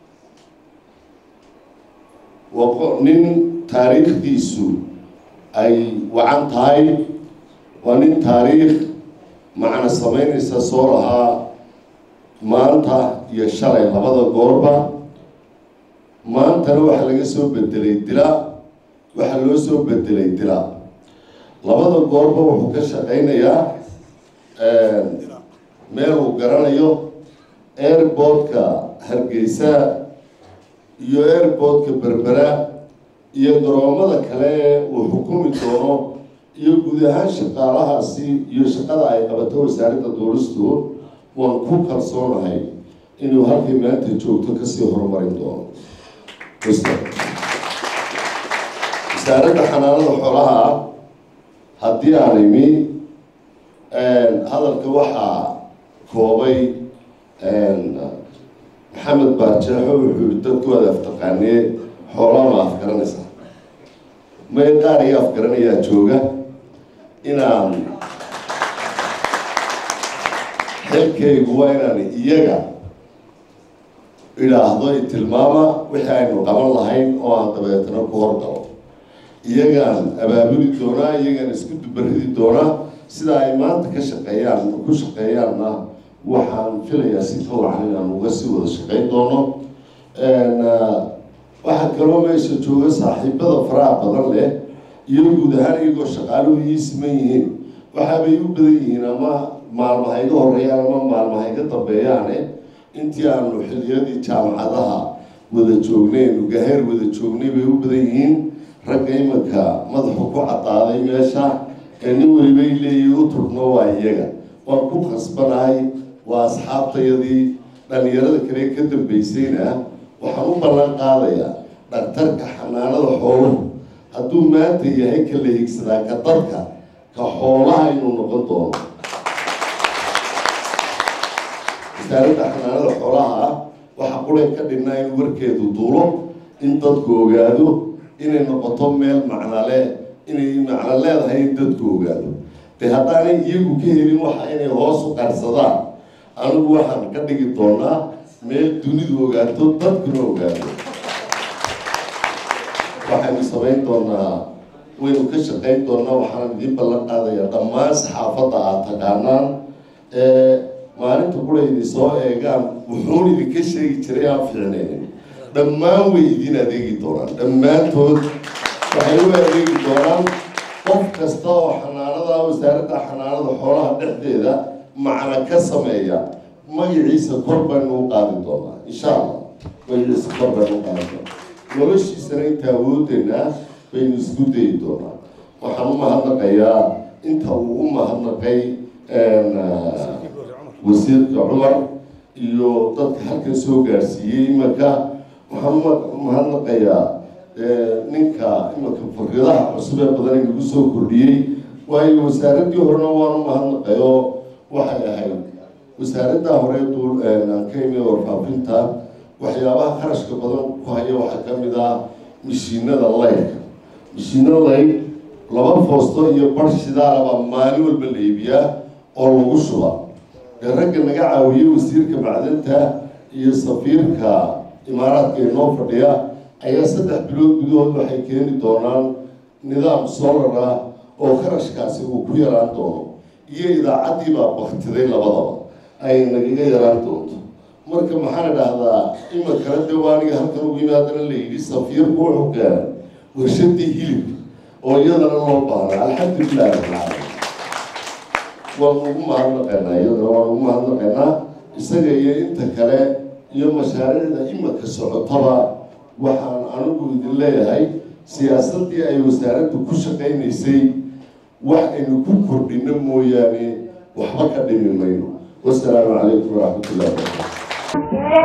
waa nin taariikhdiisu ay wacan tahay waa nin taariikh macna samaynaysa soo lahaa maanta iyo shalay labada goorba maantana waxaa laga soo bedelay dila waxaa loo soo bedelay dila labada goorba wuxuu ka shaqaynayaa meel uu garanayo airportka hargeysa iyo airportka berbera iyo garoomada kale ee uu xukumi doono iyo guud ahaan shaqaalahaasi iyo shaqada ay qabato wasaaradda duulistu waan ku kalsoonahay inuu halkay maanta joogto kasii horumarin doono wasaaradda xanaanada xoolaha haddii aan imi hadalka waxaa koobay maxamed baarjeexo wuxuu yihi dadkooda aftaqaanee xoolaa ma afgaranaysaa may qaar iyo afgaranayaa jooga inaan xilkaygu waa inaan iyaga idhaahdo i tilmaama wixii aynu qaban lahayn oo aan dabeetana ku horgalo iyagaan abaabuli doonaa iyagaan isku dubaridi doonaa sida ay maanta ka shaqeeyaan ku shaqeeyaanna waxaan filayaa si ka wacan inaan uga sii wada shaqeyn doono waxaa kaloo meesha jooga saaxiibada faraha badan leh iyo guud ahaan iyagoo shaqaaluhu ii siman yihiin waxaabay u badan yihiin ama maalmaha iga horeeyaan ama maalmaha iga dambeeyaane intii aanu xiliyadii jaamacadaha wada joognaynu gaheer wada joognay bay u badan yihiin ragga imanka madaxu ku cadaaday meesha ee nin welibay leeyihi u turno waa iyaga waan ku khasbanahay waa asxaabtayadii dhalinyarada kale ka dambaysayna waxaan u ballan qaadayaa dhaktarka xanaanada xooluhu hadduu maanta yahay ka la higsadaa ka dadka ka xoolaha inuu noqon doono wasaaradda xanaanada xoolaha ah waxaa qureen ka dhinnaa in warkeedu duulo in dadku ogaado inay noqoto meel macnale inay macno leedahay in dadku ogaado dee haddaanay iyagu ka helin waxa inay hoos u qarsadaan anigu waxaan ka dhigi doonaa meel dunidu ogaato dadkuna ogaado waxaynu samayn doonaa waynu ka shaqayn doonaa waxaan idiin ballan qaadayaa dhammaan saxaafadda aad taqaanaan ee maalinta kula idin soo eegaan wuxuun idinka sheegi jiray aan fiicnaynin dhammaan way idin adeegi doonaan dhammaantood waxay u adeegi doonaan qof kasta oo xanaanada wasaaradda xanaanada xoolaha dhexdeeda macna ka sameeya magaciisa kor baynu u qaadi doonaa insha allah magaciisa kor baynu u qaadi doonaa noloshiisana inta awoodeenaa baynu isku dayi doonaa waxaan u mahadnaqayaa inta uu u mahadnaqay wasiirka cumar iyo dadka halkan soo gaarsiiyey imanka waxaan u mahadnaqayaa ninka imanka faridaha cusub ee badan inagu soo kordhiyey waayo wasaaraddii horena waan u mahadnaqay oo waxay ahayd wasaaradda hore duul aan ka imi warfaafinta waxyaabaha kharashka badan ku haya waxaa ka mid ah mishiinada laydka mishiinada layd laba foosto iyo bar shidaalaba maalin walba la iibiyaa oo lagu shuba dee ragga naga caawiyey wasiirka macdanta iyo safiirka imaaraadka inoo fadhiya ayaa saddex bilood gudahood waxay keeni doonaan nidaam solar ah oo kharashkaasi uu ku yaraan doono iyo idaacaddii baa baktiday labadaba ay nagaga yaraan doonto marka maxaan idhaahdaa ima kale de waaniga halkan ugu yimi haddana la yidhi safiirku wuxuu keenay warshadii hilibka oo iyadana loo baahna alxamdulilah rabbilcaalamiin waan ugu mahadnaqaynaa iyadana waan ugu mahadnaqaynaa isaga iyo inta kale iyo mashaariicda imanka socotaba waxaan anigu idin leeyahay siyaasaddii ay wasaaraddu ku shaqaynaysay wax aynu ku kordhino mooyaane waxba ka dhimi mayno wasalaamu calaykum waraxmatullahi wabarakatu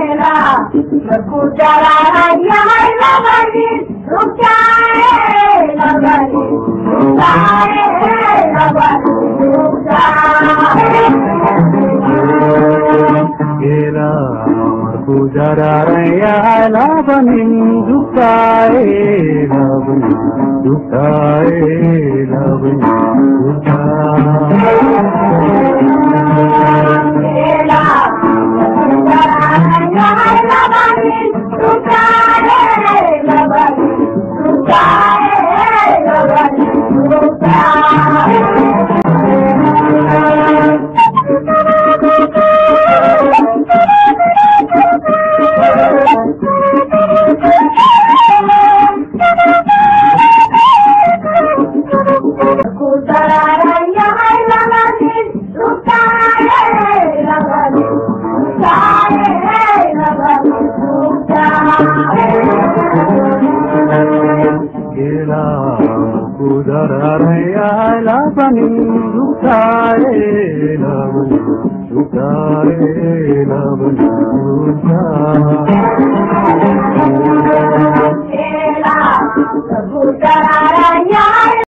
Thank you.